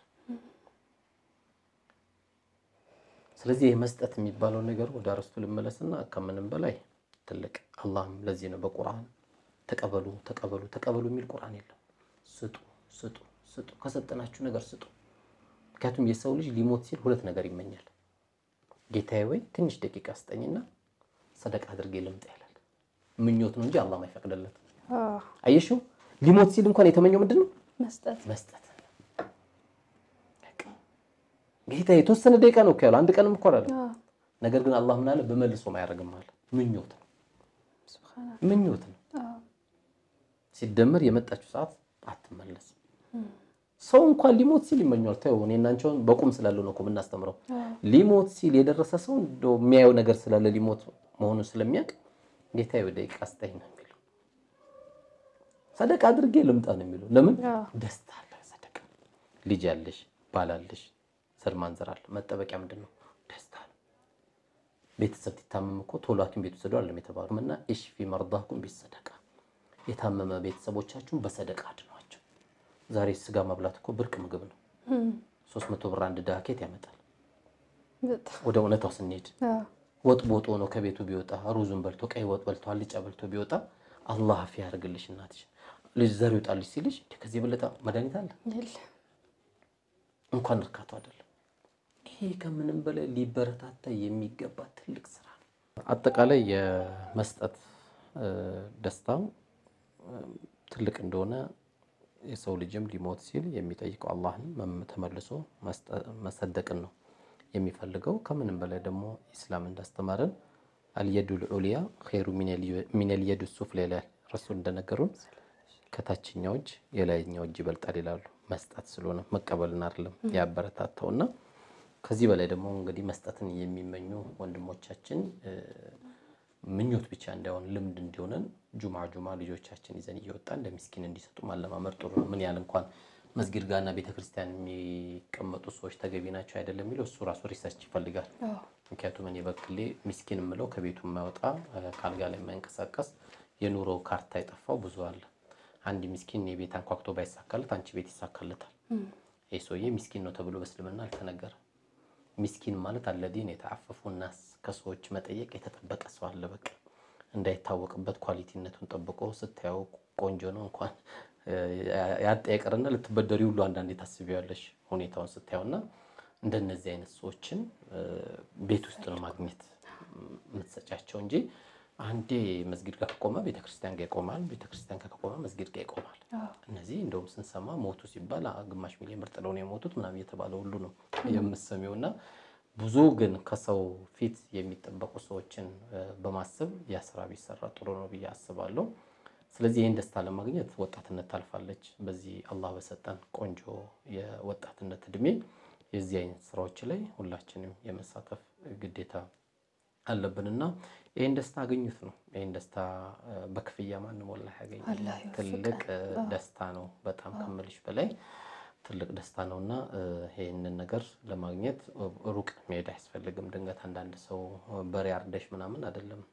ስለዚህ ይህ መስጠት የሚባለው ነገር ወደ አርስቱ ልመለስና ከምንም በላይ ትልቅ አላህም ለዚህ ነው በቁርአን ተቀበሉ ተቀበሉ ተቀበሉ የሚል ቁርአን የለም። ስጡ ስጡ ስጡ፣ ከሰጠናችሁ ነገር ስጡ። ምክንያቱም የሰው ልጅ ሊሞት ሲል ሁለት ነገር ይመኛል። ጌታዬ ወይ ትንሽ ደቂቃ ስጠኝና ሰደቃ አድርጌ ልምጣ ይላል። ምኞት ነው እንጂ አላህ አይፈቅድለት። አዎ አየሽው፣ ሊሞት ሲል እንኳን የተመኘው ምንድን ነው? መስጠት መስጠት። በቃ ጌታ የተወሰነ ደቂቃ ነው እኮ ያለው፣ አንድ ቀንም እኮ አይደለም። አዎ ነገር ግን አላህ ምን አለ? በመልሶም አያደርግም አለ። ምኞት ነው ምኞት ነው። ሲደመር የመጣችው ሰዓት አትመለስም። ሰው እንኳን ሊሞት ሲል ይመኘዋል። ተው እኔ እና አንቺ አሁን በቁም ስላለው ነው እኮ የምናስተምረው። ሊሞት ሲል የደረሰ ሰው እንደው የሚያየው ነገር ስላለ ሊሞት መሆኑን ስለሚያውቅ ጌታዬ ወደ ደቂቃ ስጠኝ ነው የሚለው። ሰደቃ አድርጌ ልምጣ ነው የሚለው። ለምን ደስታ አለ። ሰደቃ ልጅ ያለሽ ባላለሽ ዘር ማንዘር አለ። መጠበቂያ ምንድን ነው? ደስታ ነው። ቤተሰብ ሲታመም እኮ ቶሎ ሐኪም ቤት ውሰዱ አለም የተባሉ እና ኢሽፊ መርዳኩም ቢሰደቃ የታመመ ቤተሰቦቻችሁን በሰደቃ አድኗቸው። ዛሬ ስጋ መብላት እኮ ብርቅ ምግብ ነው። ሶስት መቶ ብር አንድ ድሃ ኬት ያመጣል? ወደ እውነታው ስንሄድ ወጥ ቦጦ ነው ከቤቱ ቢወጣ ሩዙን በልቶ ቀይ ወጥ በልቶ አልጫ በልቶ ቢወጣ አላህ አፍ ያደርግልሽ እናትሽ ልጅ ዘር ይውጣልሽ ሲልሽ ከዚህ የበለጠ መድኃኒት አለ? እንኳን እርካቱ አይደለም። ይሄ ከምንም በላይ ሊበረታታ የሚገባ ትልቅ ስራ ነው። አጠቃላይ የመስጠት ደስታው ትልቅ እንደሆነ የሰው ልጅም ሊሞት ሲል የሚጠይቀው አላህን ተመልሶ መሰደቅን ነው የሚፈልገው። ከምንም በላይ ደግሞ ኢስላም እንዳስተማረን አልየዱል ዑሊያ ኸይሩ ሚነል የዱ ሱፍላ ይላል ረሱል እንደነገሩን ከታችኛው እጅ የላይኛው እጅ ይበልጣል ይላሉ። መስጠት ስለሆነ መቀበልን አይደለም ያበረታታው እና ከዚህ በላይ ደግሞ እንግዲህ መስጠትን የሚመኙ ወንድሞቻችን ምኞት ብቻ እንዳይሆን ልምድ እንዲሆነን ጁማ ጁማ ልጆቻችን ይዘን እየወጣን ለሚስኪን እንዲሰጡ ማለማመድ ጥሩ ነው። ምን ያህል እንኳን መስጊድ ጋርና ቤተክርስቲያን የሚቀመጡ ሰዎች ተገቢ ናቸው አይደለም የሚለው እሱ ራሱ ሪሰርች ይፈልጋል። ምክንያቱም እኔ በግሌ ሚስኪን የምለው ከቤቱ የማይወጣ ከአልጋ ላይ የማይንቀሳቀስ የኑሮ ካርታ የጠፋው ብዙ አለ። አንድ ሚስኪን የቤት አንኳኩቶ ባይሳካለት አንቺ ቤት ይሳካለታል። ይህ ሰውዬ ሚስኪን ነው ተብሎ በእስልምና አልተነገረም። ሚስኪን ማለት አለዲን የተአፈፉ ናስ ከሰዎች መጠየቅ የተጠበቀ ሰው አለ። በቃ እንዳይታወቅበት ኳሊቲነቱን ጠብቆ ስታየው ቆንጆ ነው እንኳን ያጠያቀርና ልትበደሪ ሁሉ አንዳንዴ ታስቢያለሽ ሁኔታውን ስታየውና እንደነዚህ አይነት ሰዎችን ቤት ውስጥ ነው ማግኘት የምትሰጫቸው እንጂ አንዴ መስጊድ ጋር ከቆመ ቤተክርስቲያን ጋር ይቆማል፣ ቤተክርስቲያን ጋር ከቆመ መስጊድ ጋር ይቆማል። እነዚህ እንደውም ስንሰማ ሞቱ ሲባል ግማሽ ሚሊዮን ብር ጥለው ነው የሞቱት ምናምን እየተባለ ሁሉ ነው የምሰሚው እና ብዙ ግን ከሰው ፊት የሚጠበቁ ሰዎችን በማሰብ ያ ስራ ቢሰራ ጥሩ ነው ብዬ አስባለሁ። ስለዚህ ይህን ደስታ ለማግኘት ወጣትነት ታልፋለች። በዚህ አላህ በሰጠን ቆንጆ የወጣትነት እድሜ የዚህ አይነት ስራዎች ላይ ሁላችንም የመሳተፍ ግዴታ አለብንና ይህን ደስታ አገኙት ነው። ይህን ደስታ በክፍያ ማንም ወላሂ ያገኝ ትልቅ ደስታ ነው። በጣም ከምልሽ በላይ ትልቅ ደስታ ነው እና ይህንን ነገር ለማግኘት ሩቅ መሄድ አያስፈልግም። ድንገት አንዳንድ ሰው በሬ አርደሽ ምናምን አይደለም።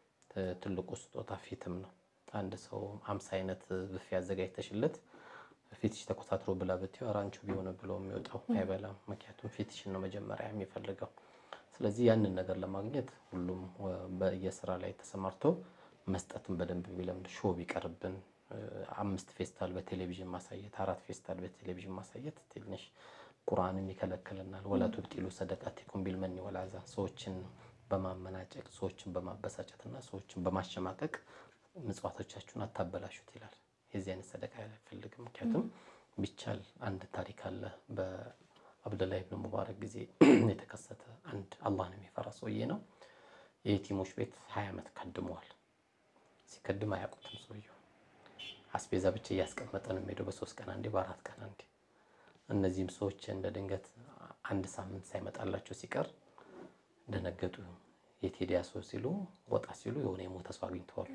ትልቁ ስጦታ ፊትም ነው። አንድ ሰው አምሳ አይነት ብፌ አዘጋጅተሽለት ፊትሽ ተኮሳትሮ ብላ ብትይው ኧረ አንቺው ቢሆን ብሎ የሚወጣው አይበላም። ምክንያቱም ፊትሽን ነው መጀመሪያ የሚፈልገው። ስለዚህ ያንን ነገር ለማግኘት ሁሉም በየስራ ላይ ተሰማርቶ መስጠትን በደንብ ቢለምድ ሾው ቢቀርብን አምስት ፌስታል በቴሌቪዥን ማሳየት አራት ፌስታል በቴሌቪዥን ማሳየት ትንሽ ቁርአንም ይከለክለናል። ወላ ቱብጢሉ ሰደቃቲኩም ቢልመኒ ወልአዛ ሰዎችን በማመናጨቅ ሰዎችን በማበሳጨትና ሰዎችን በማሸማቀቅ ምጽዋቶቻችሁን አታበላሹት ይላል። የዚህ አይነት ሰደቃ አይፈልግም። ምክንያቱም ቢቻል አንድ ታሪክ አለ በአብደላህ ብን ሙባረክ ጊዜ የተከሰተ አንድ አላህን የሚፈራ ሰውዬ ነው። የየቲሞች ቤት ሀያ ዓመት ከድመዋል። ሲከድም አያውቁትም ሰውየው አስቤዛ ብቻ እያስቀመጠ ነው የሚሄደው። በሶስት ቀን አንዴ፣ በአራት ቀን አንዴ። እነዚህም ሰዎች እንደ ድንገት አንድ ሳምንት ሳይመጣላቸው ሲቀር ደነገጡ። የት ሄደ ያ ሰው ሲሉ ወጣ ሲሉ የሆነ የሞተ ሰው አግኝተዋል።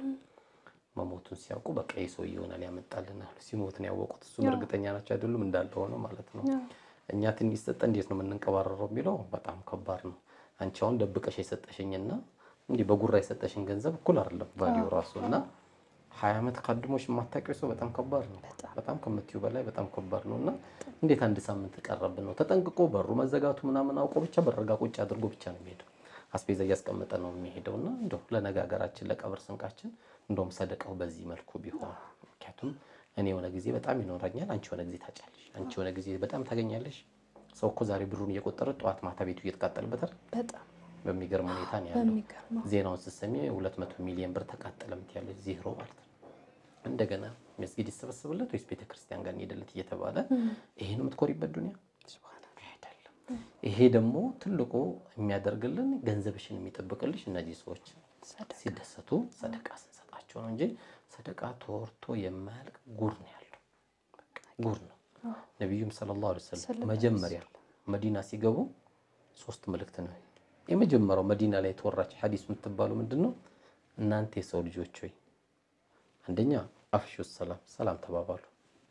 መሞቱን ሲያውቁ በቃ ይህ ሰው ይሆናል ያመጣልናል። ሲሞት ነው ያወቁት። እሱም እርግጠኛ ናቸው አይደሉም እንዳለ ሆነ ማለት ነው። እኛ ትንሽ ሰጠ እንዴት ነው የምንንቀባረረው የሚለው በጣም ከባድ ነው። አንቺ አሁን ደብቀሽ የሰጠሽኝና እንዲህ በጉራ የሰጠሽኝ ገንዘብ እኩል አይደለም ቫሊዩ ራሱ እና ሀያ ዓመት ካድሞሽ የማታውቂው ሰው በጣም ከባድ ነው። በጣም ከምትዩ በላይ በጣም ከባድ ነው እና እንዴት አንድ ሳምንት ቀረብን ነው ተጠንቅቆ በሩ መዘጋቱ ምናምን አውቆ ብቻ በረጋ ቁጭ አድርጎ ብቻ ነው የሚሄደው። አስቤዛ እያስቀመጠ ነው የሚሄደው እና እንደው ለነጋገራችን ለቀብር ስንቃችን እንደውም ሰደቃው በዚህ መልኩ ቢሆን ምክንያቱም እኔ የሆነ ጊዜ በጣም ይኖረኛል፣ አንቺ የሆነ ጊዜ ታጫለሽ፣ አንቺ የሆነ ጊዜ በጣም ታገኛለሽ። ሰው እኮ ዛሬ ብሩን እየቆጠረ ጠዋት ማታ ቤቱ እየተቃጠልበታል። በጣም በሚገርም ሁኔታ ነው ያለው። ዜናውን ስትሰሚ ሁለት መቶ ሚሊዮን ብር ተቃጠለ ምትያለሽ፣ ዜሮ ማለት ነው። እንደገና መስጊድ ይሰበሰብለት ወይስ ቤተክርስቲያን ጋር እንሄድለት እየተባለ ይሄ ነው የምትኮሪበት ዱኒያ አይደለም። ይሄ ደግሞ ትልቁ የሚያደርግልን ገንዘብሽን የሚጠብቅልሽ እነዚህ ሰዎች ሲደሰቱ ሰደቃ ስንሰጣቸው ነው እንጂ ሰደቃ ተወርቶ የማያልቅ ጉር ነው ያለው። በቃ ጉር ነው። ነቢዩም ሰለላሁ ዐለይሂ ወሰለም መጀመሪያ መዲና ሲገቡ ሶስት መልእክት ነው። የመጀመሪያው መዲና ላይ የተወራች ሐዲስ የምትባሉ ምንድን ነው? እናንተ የሰው ልጆች ሆይ አንደኛ አፍሹ ሰላም ሰላም ተባባሉ።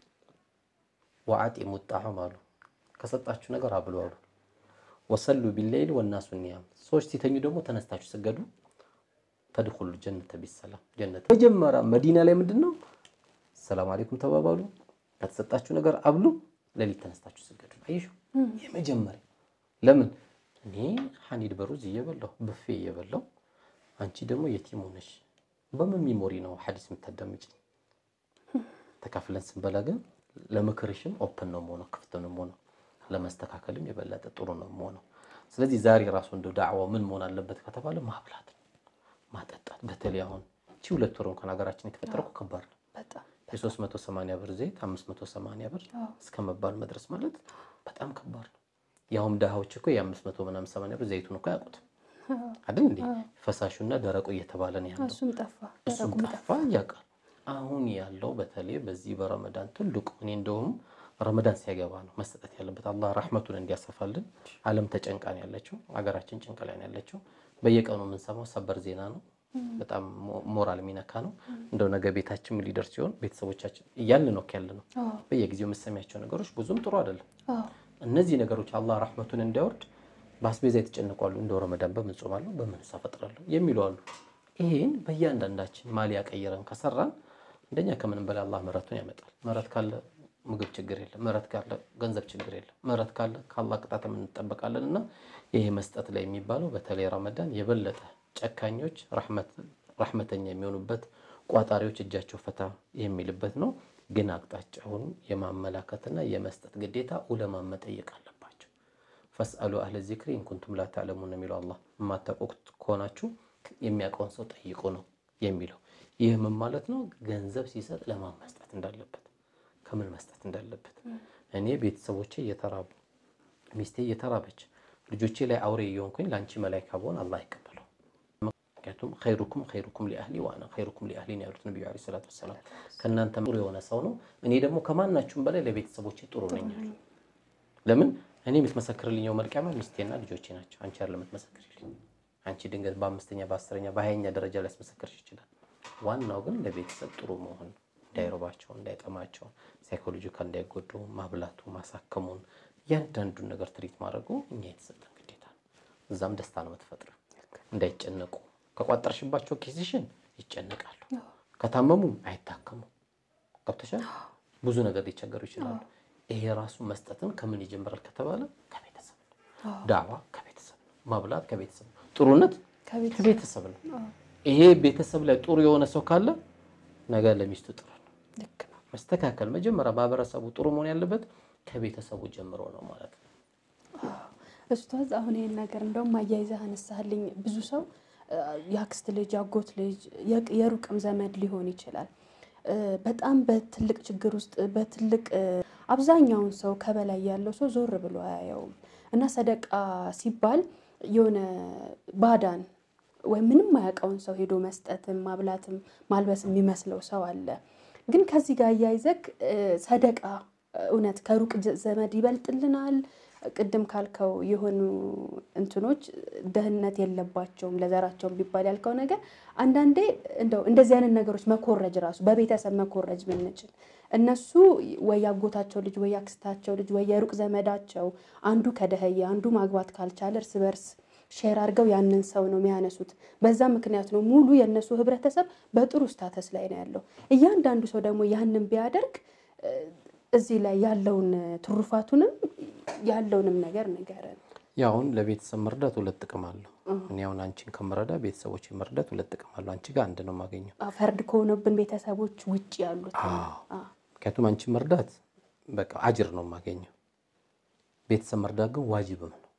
ወአጢሙ ጣዕም አሉ ከሰጣችሁ ነገር አብሉ አሉ። ወሰሉ ቢለይል ወናሱ ኒያም ሰዎች ሲተኙ ደግሞ ተነስታችሁ ስገዱ። ተድኹሉ ጀነተ ቢሰላም ጀነት መጀመሪያ መዲና ላይ ምንድን ነው? ሰላም አለይኩም ተባባሉ። ከተሰጣችሁ ነገር አብሉ። ሌሊት ተነስታችሁ ስገዱ። አየሹ የመጀመሪያ ለምን እኔ ሐኒድ በሩዝ እየበላሁ ብፌ እየበላሁ አንቺ ደግሞ የቲም ሆነሽ በምን ሚሞሪ ነው ሐዲስ የምታዳምጪኝ? ተካፍለን ስንበላ ግን ለምክርሽም ኦፕን ነው የምሆነው፣ ክፍት ነው የምሆነው፣ ለመስተካከልም የበለጠ ጥሩ ነው የምሆነው። ስለዚህ ዛሬ ራሱ እንደው ዳዕዋው ምን መሆን አለበት ከተባለ ማብላት ነው፣ ማጠጣት። በተለይ አሁን እቺ ሁለት ወር እንኳን ሀገራችን የተፈጠረው እኮ ከባድ ነው። በጣም የ380 ብር ዘይት 580 ብር እስከ መባል መድረስ ማለት በጣም ከባድ ነው። ያውም ድሃዎች እኮ የ500 ምናምን 80 ብር ዘይቱን እኮ አያውቁትም አይደል እንዴ? ፈሳሹና ደረቁ እየተባለ ነው ያለው። እሱም ጠፋ፣ እሱም ደረቁም ጠፋ ያውቃል። አሁን ያለው በተለይ በዚህ በረመዳን ትልቁ እኔ እንደውም ረመዳን ሲያገባ ነው መሰጠት ያለበት። አላህ ረሕመቱን እንዲያሰፋልን። ዓለም ተጨንቃ ነው ያለችው፣ ሀገራችን ጭንቅ ላይ ነው ያለችው። በየቀኑ የምንሰማው ሰበር ዜና ነው። በጣም ሞ- ሞራል የሚነካ ነው። እንደው ነገ ቤታችን ምን ሊደርስ ሲሆን ቤተሰቦቻችን እያልን ነው ያለ ነው። አዎ፣ በየጊዜው የምሰሚያቸው ነገሮች ብዙም ጥሩ አይደለም። አዎ፣ እነዚህ ነገሮች አላህ ረሕመቱን እንዲያወርድ በአስቤዛ የተጨነቋሉ። እንደው ረመዳን በምን ጾማለሁ በምን ሳፈጥራለሁ የሚሉ አሉ። ይህን በእያንዳንዳችን ማሊያ ቀይረን ከሰራን አንደኛ ከምንም በላይ አላህ ምሕረቱን ያመጣል። ምሕረት ካለ ምግብ ችግር የለም። ምሕረት ካለ ገንዘብ ችግር የለም። ምሕረት ካለ ከአላህ ቅጣት እንጠበቃለን። እና ይሄ መስጠት ላይ የሚባለው በተለይ ረመዳን የበለጠ ጨካኞች ረሕመተኛ የሚሆኑበት ቋጣሪዎች እጃቸው ፈታ የሚልበት ነው። ግን አቅጣጫውን የማመላከትና የመስጠት ግዴታ ኡለማን መጠየቅ አለባቸው። ፈስአሉ አህለ ዚክሪ ኢንኩንቱም ላ ተዕለሙን የሚለው አላህ የማታውቁት ከሆናችሁ የሚያውቀውን ሰው ጠይቁ ነው የሚለው። ይህ ምን ማለት ነው? ገንዘብ ሲሰጥ ለማን መስጠት እንዳለበት፣ ከምን መስጠት እንዳለበት። እኔ ቤተሰቦቼ እየተራቡ ሚስቴ እየተራበች ልጆቼ ላይ አውሬ እየሆንኩኝ ለአንቺ መላይካ ብሆን አላህ አይቀበለው። ምክንያቱም ኸይሩኩም ኸይሩኩም ሊአህሊ ወአና ኸይሩኩም ሊአህሊ ነው ያሉት ነቢዩ ዓለይሂ ሰላቱ ወሰላም። ከእናንተ ጥሩ የሆነ ሰው ነው፣ እኔ ደግሞ ከማናችሁም በላይ ለቤተሰቦቼ ጥሩ ነኝ አሉ። ለምን እኔ የምትመሰክርልኝ የውመል ቂያማ ሚስቴና ልጆቼ ናቸው። አንቺ አይደለም የምትመሰክርልኝ። አንቺ ድንገት በአምስተኛ በአስረኛ በሀያኛ ደረጃ ላይ ያስመሰክርሽ ይችላል። ዋናው ግን ለቤተሰብ ጥሩ መሆን፣ እንዳይረባቸው፣ እንዳይጠማቸው፣ ሳይኮሎጂካል እንዳይጎዱ ማብላቱ፣ ማሳከሙን፣ እያንዳንዱን ነገር ትሪት ማድረጉ እኛ የተሰጠን ግዴታ ነው። እዛም ደስታ ነው የምትፈጥረው። እንዳይጨነቁ ከቋጠርሽባቸው ኬሲሽን ይጨነቃሉ። ከታመሙ አይታከሙ። ገብተሻል። ብዙ ነገር ሊቸገሩ ይችላሉ። ይሄ ራሱ መስጠትን ከምን ይጀምራል ከተባለ ከቤተሰብ ነው። ዳዕዋ ከቤተሰብ ነው። ማብላት ከቤተሰብ ነው። ጥሩነት ከቤት ከቤተሰብ ነው። ይሄ ቤተሰብ ላይ ጥሩ የሆነ ሰው ካለ ነገ ለሚስቱ ጥሩ ነው። ልክ ነው። መስተካከል መጀመሪያ ማህበረሰቡ ጥሩ መሆን ያለበት ከቤተሰቡ ጀምሮ ነው ማለት ነው። ኡስታዝ አሁን ይህን ነገር እንደውም አያይዘህ አነሳህልኝ። ብዙ ሰው እ፣ የአክስት ልጅ፣ የአጎት ልጅ፣ የቅ- የሩቅም ዘመድ ሊሆን ይችላል እ፣ በጣም በትልቅ ችግር ውስጥ በትልቅ እ፣ አብዛኛውን ሰው ከበላይ ያለው ሰው ዞር ብሎ አያየውም እና ሰደቃ ሲባል የሆነ ባዳን ወይም ምንም አያውቀውን ሰው ሄዶ መስጠትም ማብላትም ማልበስ የሚመስለው ሰው አለ። ግን ከዚህ ጋር እያይዘክ እ፣ ሰደቃ እውነት ከሩቅ ጀ- ዘመድ ይበልጥልናል? ቅድም ካልከው የሆኑ እንትኖች ደህንነት የለባቸውም ለዘራቸውም ቢባል ያልከው ነገር አንዳንዴ እንደው እንደዚህ አይነት ነገሮች መኮረጅ ራሱ በቤተሰብ መኮረጅ ብንችል እነሱ ወይ ያጎታቸው ልጅ ወይ ያክስታቸው ልጅ ወይ የሩቅ ዘመዳቸው አንዱ ከደህየ አንዱ ማግባት ካልቻለ እርስ በርስ ሼር አድርገው ያንን ሰው ነው የሚያነሱት። በዛ ምክንያት ነው ሙሉ የእነሱ ህብረተሰብ በጥሩ ስታተስ ላይ ነው ያለው። እያንዳንዱ ሰው ደግሞ ያንን ቢያደርግ እ፣ እዚህ ላይ ያለውን ትሩፋቱንም ያለውንም ነገር ንገረን። ያው አሁን ለቤተሰብ መርዳት ሁለት ጥቅም አለው። እኔ አሁን አንቺን ከምረዳ ቤተሰቦች መርዳት ሁለት ጥቅም አለው። አንቺ ጋር አንድ ነው የማገኘው። አ፣ ፈርድ ከሆነብን ቤተሰቦች ውጭ ያሉት አዎ። አ፣ ምክንያቱም አንቺን መርዳት በቃ አጅር ነው የማገኘው። ቤተሰብ መርዳት ግን ዋጅብም ነው።